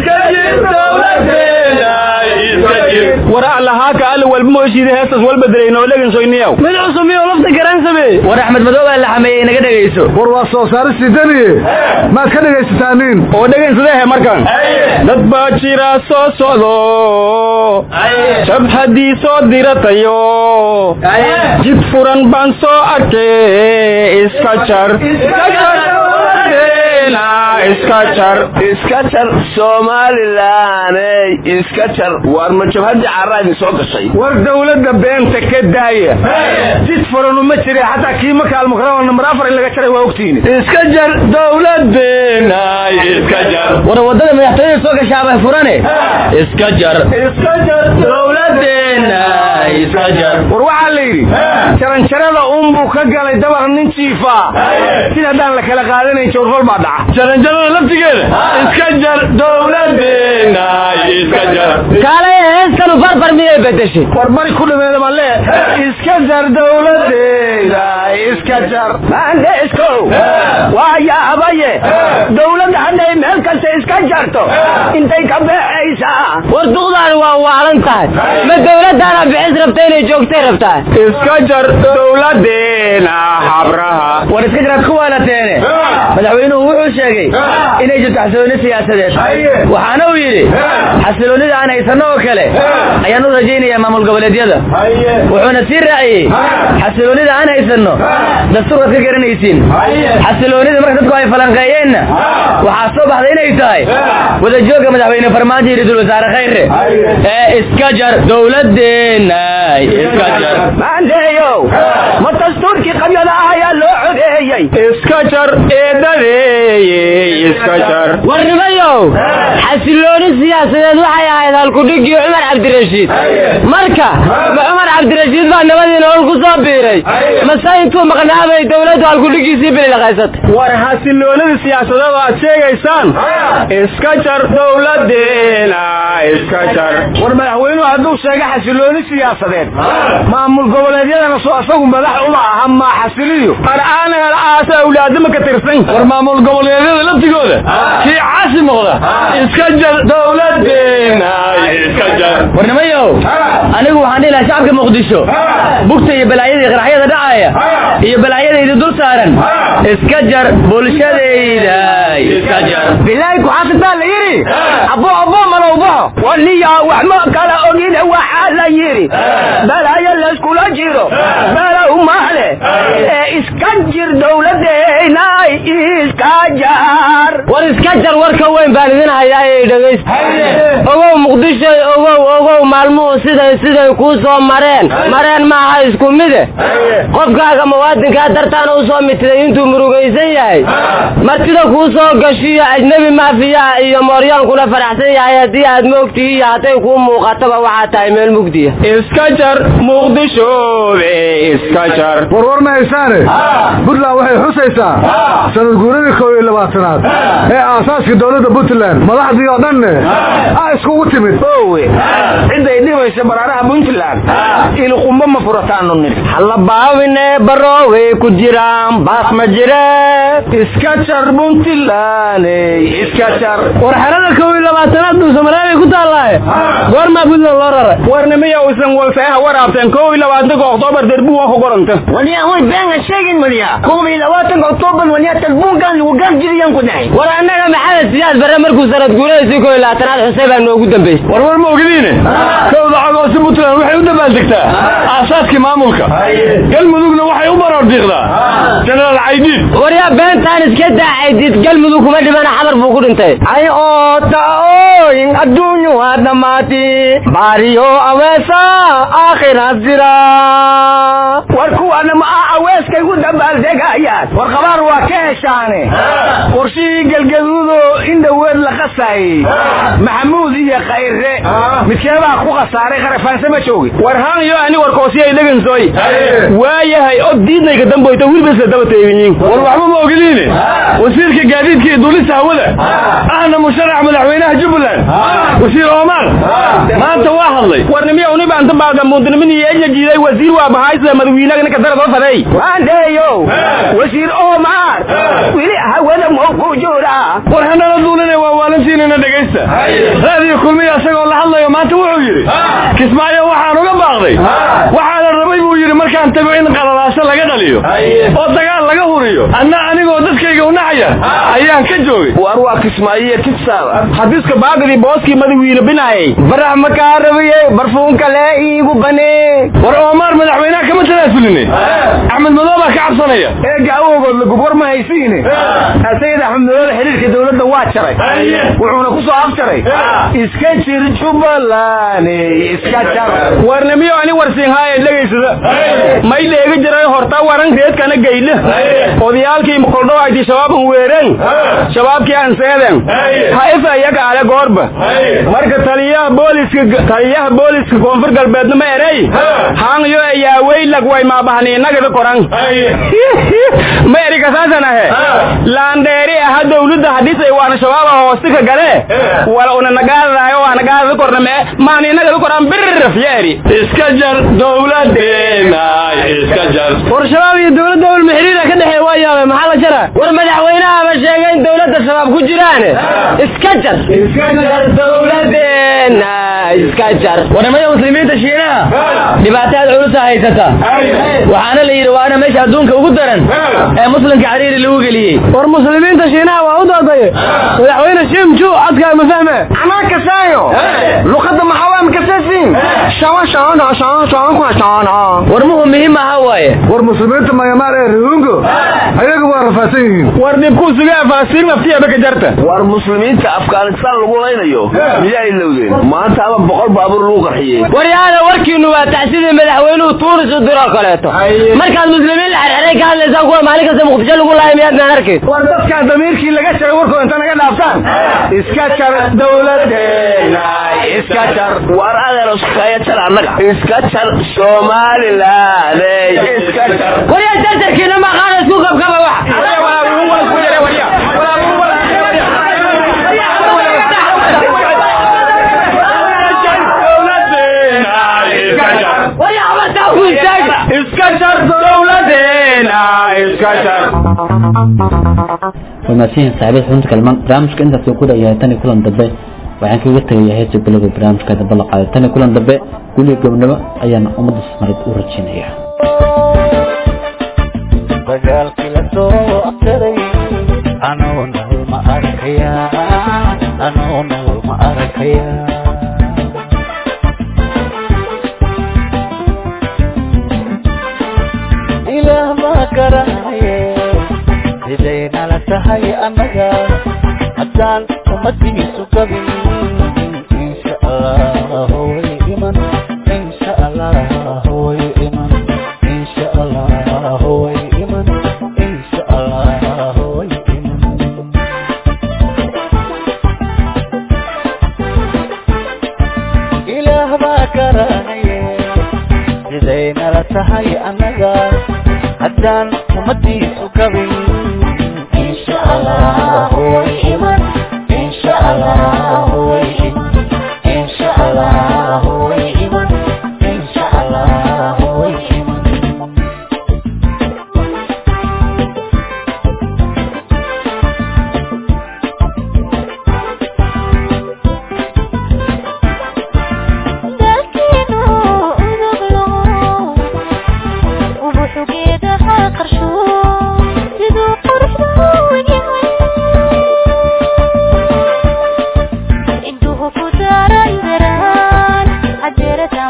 war allahaaka alla walba mooshiida heestas walba dilayno dhegeysoyniyow mid cusub iyo lafta garan samee war axmed madow baa la xameeyey naga dhegayso war waa soo saaristii daniye maad ka dhegaysataan oo dhegaysadehe markan dad baa jira soo socdo jabhadii soo diratayo jid furan baan soo arkay iska jar iska jar iska jar somalilaney iska jar war ma jabhadii carraa idin soo gashay war dowladda beenta ka daaya jid furan uma jira xataa kii maka almukarama nambar afar in laga jaray waa ogtihiin iska jar dowladeenay iska jar war wadada madaxtooyada soo gashaaba furane iska jar iska jar dowladeena iska jar war waxaa la yidhi jaranjarada unbuu ka galay dabar nin jiifa sida haddaan la kala qaadanayn jawrfal baa dhaca jaranjarada laftigeeda iska jar dowladeena iska jar kaalay heestanu barbar miyay bedeshay war bari ku dhameeda ma lee iska jar dowladeeda iska jar maandheeskow waa yaabaye dowladda hadday meel kasta iska jarto intay ka beexaysaa war duqdaan waa waalan tahay ma dowladdaana bixis rabta inay joogtay rabtaa iska jar dowladeena habraha war iska jaraad ku waalateene madaxweynuhu wuxuu sheegay inay jirto xasilooni siyaasadeed waxaana uu yidhi xasiloonida aan haysano oo kale ayaan u rajaynayaa maamul goboleedyada wuxuuna sii raaciyey xasiloonida aan haysano dastuurkaad ka garanaysiin xasiloonida marka dadku ay falanqeeyeenna waxaa soo baxday inay tahay wadajooga madaxweyne farmaajo iyo ra-iisul wasaare khayre ee iska jar dowladeenna iska jar maandeeyow ma dastuurkii qabyada ah ayaa loo codeeyey iska jar eedadeeyey iska jar warnimayow xasilooni siyaasadeed waxay ahayd halkudhigii cumar cabdirashiid marka ma cumar cabdirashiid baa nabadii nolol ku soo biiray mase intuu maqnaabay dowladdu halkudhigiisii bililaqaysatay war xasiloonida siyaasadeed aad sheegaysaan iska jar dowladeena iska jar war madaxweynuhu hadduu sheega xasilooni siyaasadeed maamul goboleedyadana soo asagu madax uma aha maa xasiliyo ar'aanana aasa awlaadama ka tirsan war maamul goboleedyada laftigooda kii caasi noqda iska jar dowladeena iska jar warnimayow anigu waxaan dhihi lahaa shacabka muqdisho bugta iyo balaayadii qaraxyada dhacaya iyo balaayadayda dul saaran iska jar bulshadayda iska jar bilaahi kuxaasitaa la yidhi abo abo malowbaxo waliya wax ma kala ogine waxaa la yidhi balaayo layskula jiro balow mahle ee iska jir dowladeyna iska jar war iska jar warka weyn baan idin hayaa ee dhegaysta ogow muqdisho ogow ogow maalmuhu siday siday kuu soo mareen mareen maaha isku mide qofkaaga muwaadinkaa dartaana u soo mitiday intuu murugaysan yahay martida kuu soo gashiyo ajnebi maafiyaha iyo mooryaankuna faraxsan yahay haddii aad moogtihi iyo hadday kuu muuqataba waxaa tahay meel mugdiya iska jar muqdishoobe iska jar warwar ma haysaane puntland waxay xusaysaa sanad guuradii kow iyo labaatanaad ee aasaaska dowladda puntland madaxdii oo dhanne a iskugu timid owe ciday dhibaysa baraaraha puntland ilqumba ma furataanu nidhi hallabaabine baroogay ku jiraan baas ma jire iska jar puntland iska jar war xerada kow iyo labaatanaad buu somalilaabay ku taallaaye goormaa puntland loo raray warnimiya usan walseeha waraabteen kow iyo labaatanka oktoobar derbu waa ku qoranta waliya way beenga sheegin madiya kow iyo labaatanka oktoobar waliya talbuunkan lagu gaarjiriyan ku dhahay war annaga maxamed siyaad barre markuu sanad guuradiisii kow iyo labaatanaad xuseen baa noogu dambeysay war war ma ogdiine kowda cagoosi puntland waxay u dabaaldegtaa aasaadkii maamulka galmudugna waxay u baroordiiqdaa jenaraal caydiid waryaa beentaan iska daa caydiid galmudug kuma dhimana xabar buu ku dhintay ay oota ooyin adduunyu waa dhammaati baariyo aweesa aakhira jira war kuwana ma ah aweeskay u dabaaldegayaan war qabaar waa ka heshaane qorshihii galgaduudo in dhoweed la qasaayey maxamuud iyo khayre midkeebaa ku khasaaray kharafaanse ma joogi war haanyo ani warkoosiyay dhegansoy waayahay od diidnayka damboyta wilbasa daba teeginyin war waxba ma ogdiine wasiirka gaadiidka iyo duulista hawada ahna musharax madaxweynaha jubbaland wasiir omar maanta waa hadlay warnimiya unibaanta baagamuundinimin iyo ejajiiday wasiir waa bahaysida madawiinaga ninka daradoo faday waandeeyo wasiir omar weli hawada mau ku jira war hanala duuline waa waalantiinina dhegaysta raadiyo kulmiya isagoo la hadlayo maanta wuxuu yidhi kismaayo waxaan uga baaqday waxaana rabay buu yidhi markaan tago in qalalaaso laga dhaliyo oo dagaal laga huriyo anna anigoo dadkayga unacaya ayaan ka joogay war waa kismaayiyo kibsaaba hadiska baagadii booskii madawiine binaayay barax makaa rabiyey barfuunka lee iigu banee war omar madaxweynaha kama tanaasulini axmed madow baa ka cabsanaya eega awowgood la gubwar ma haysiine sayid axmed madow xiriirka dowladda waa jaray wuxuuna ku soo afjaray iska jir jubbaland iska jar warnimiyo ani warsiinhaaye dhegaysada may dheegi jiray horta waran reedkana gaydhe odayaalkii mukoldhowayti shabaaban weeren shabaabkii aan seeden ha ifa iyaga ale goorba marka taliyaha booliska taliyaha booliska koonfur galbeedna ma erey haanyo ayaa weylag way maabahaniinagada koran ma eri kasaasan ahe laandheeri aha dowladda hadhisay waana shabaaba hoostika gale wala una nagaadadayo waa nagaadada korna mee maaniinagada koran birraf ya eri iska jar dowlad dowladeena iska jar war shabaab iyo dowladda ulma xiriira ka dhexeey waa yaabay maxaa la jara war madaxweynahaaba sheegay in dowladda shabaab ku jiraane iska jar iska jar dowladeena iska jar warnimada muslimiinta shiinaha dhibaataad culusa haysata waxaana la yidhi waana meesha adduunka ugu daran ee muslimka cariiri lagu geliyey war muslimiinta shiinaha waa u doodaye madaxweyne shimju codkaa ma fahme anaa kasaayo luqadda maxaa waa makasaasiin shawa shaana shaana shaana kwa shaana war muhu muhiim aha waaye war muslimiinta mayamaar ee ruungo ayagu waa rafaadsan yihiin war dhibkuu sugaa faasiin naftiyaba ka jarta war muslimiinta afghanistan lagu laynayo miyaa ilowdeen maanta ama boqol baabuur lagu qarxiyey waryaada warkiinu waa tacsidii madaxweynuhu tuunis u diroo kaleeto markaad muslimiin la xerxeray ka hadlaysaan kuwa maalin kasta muqdisho lagu laaya miyaadnaan arkayn war dadkaa damiirkii laga jaray warkooda inta naga dhaaftaan iska jar dowladeena iska jar war adeer iskaya jar annaga iska jar somalilan iska jar waryaa jarjarkiina maqaana isku qabkaba wax iska jar dowladeena iska jar wamaasihin saaxiibada xubinta kalmaan barnaamijka intaas uu ku dhayahay tan iyo kulan dambe waxaan kaga tegayaa heesa bilowga barnaamijka dambe la qaaday tan iyo kulan dambe guliga gobnimo ayaan ummadda soomaaliyeed u rajeynaya dagaalkii la soo afjaray anuu nool ma arkaya anuu nool ma arkaya ilaah baa garanaye siday nala tahay annaga haddaan ummadiisu gabin insha allah way iman insha allah way iman insha allah way iman insha allah way iman ilaah baa garanaye siday nala tahay annaga haddaan ummadiisu gabin insha allah way iman insha allah way iman insha allah way iman insha allah way iman intuu ku daaran daraan cadeerada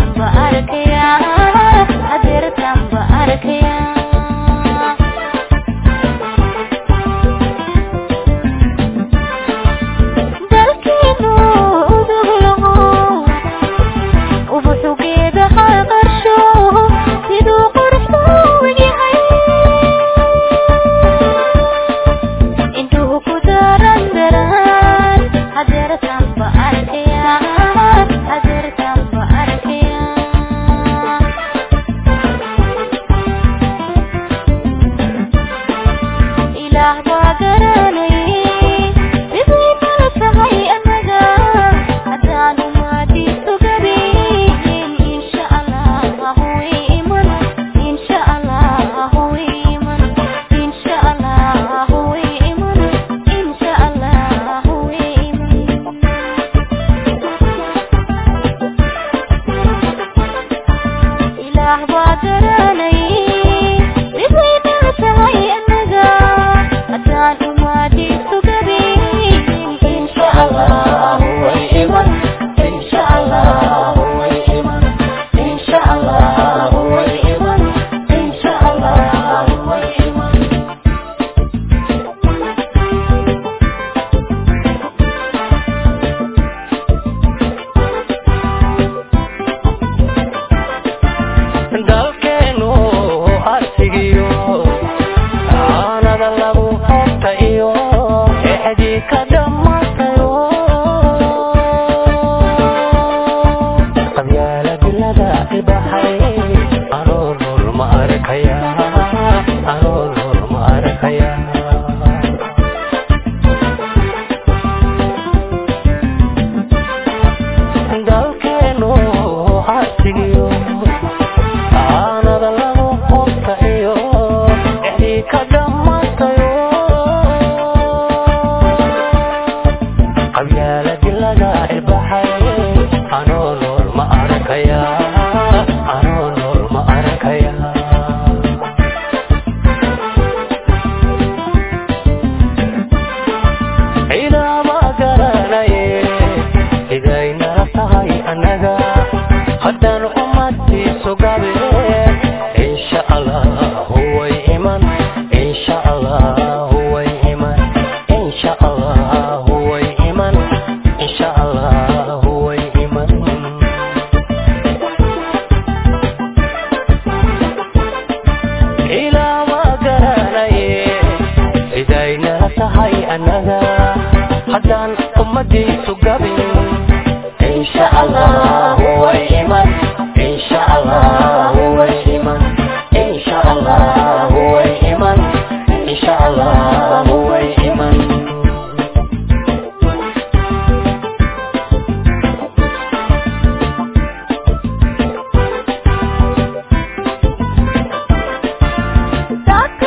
sugabeen insha allah way iman insha allah way iman insha allah way iman insha allah way iman ilaa ma garanaye cidaynala tahay annaga haddaan ummadiisu gabin insha allah way iman insha allah way iman insha allah way iman insha allah way iman Dark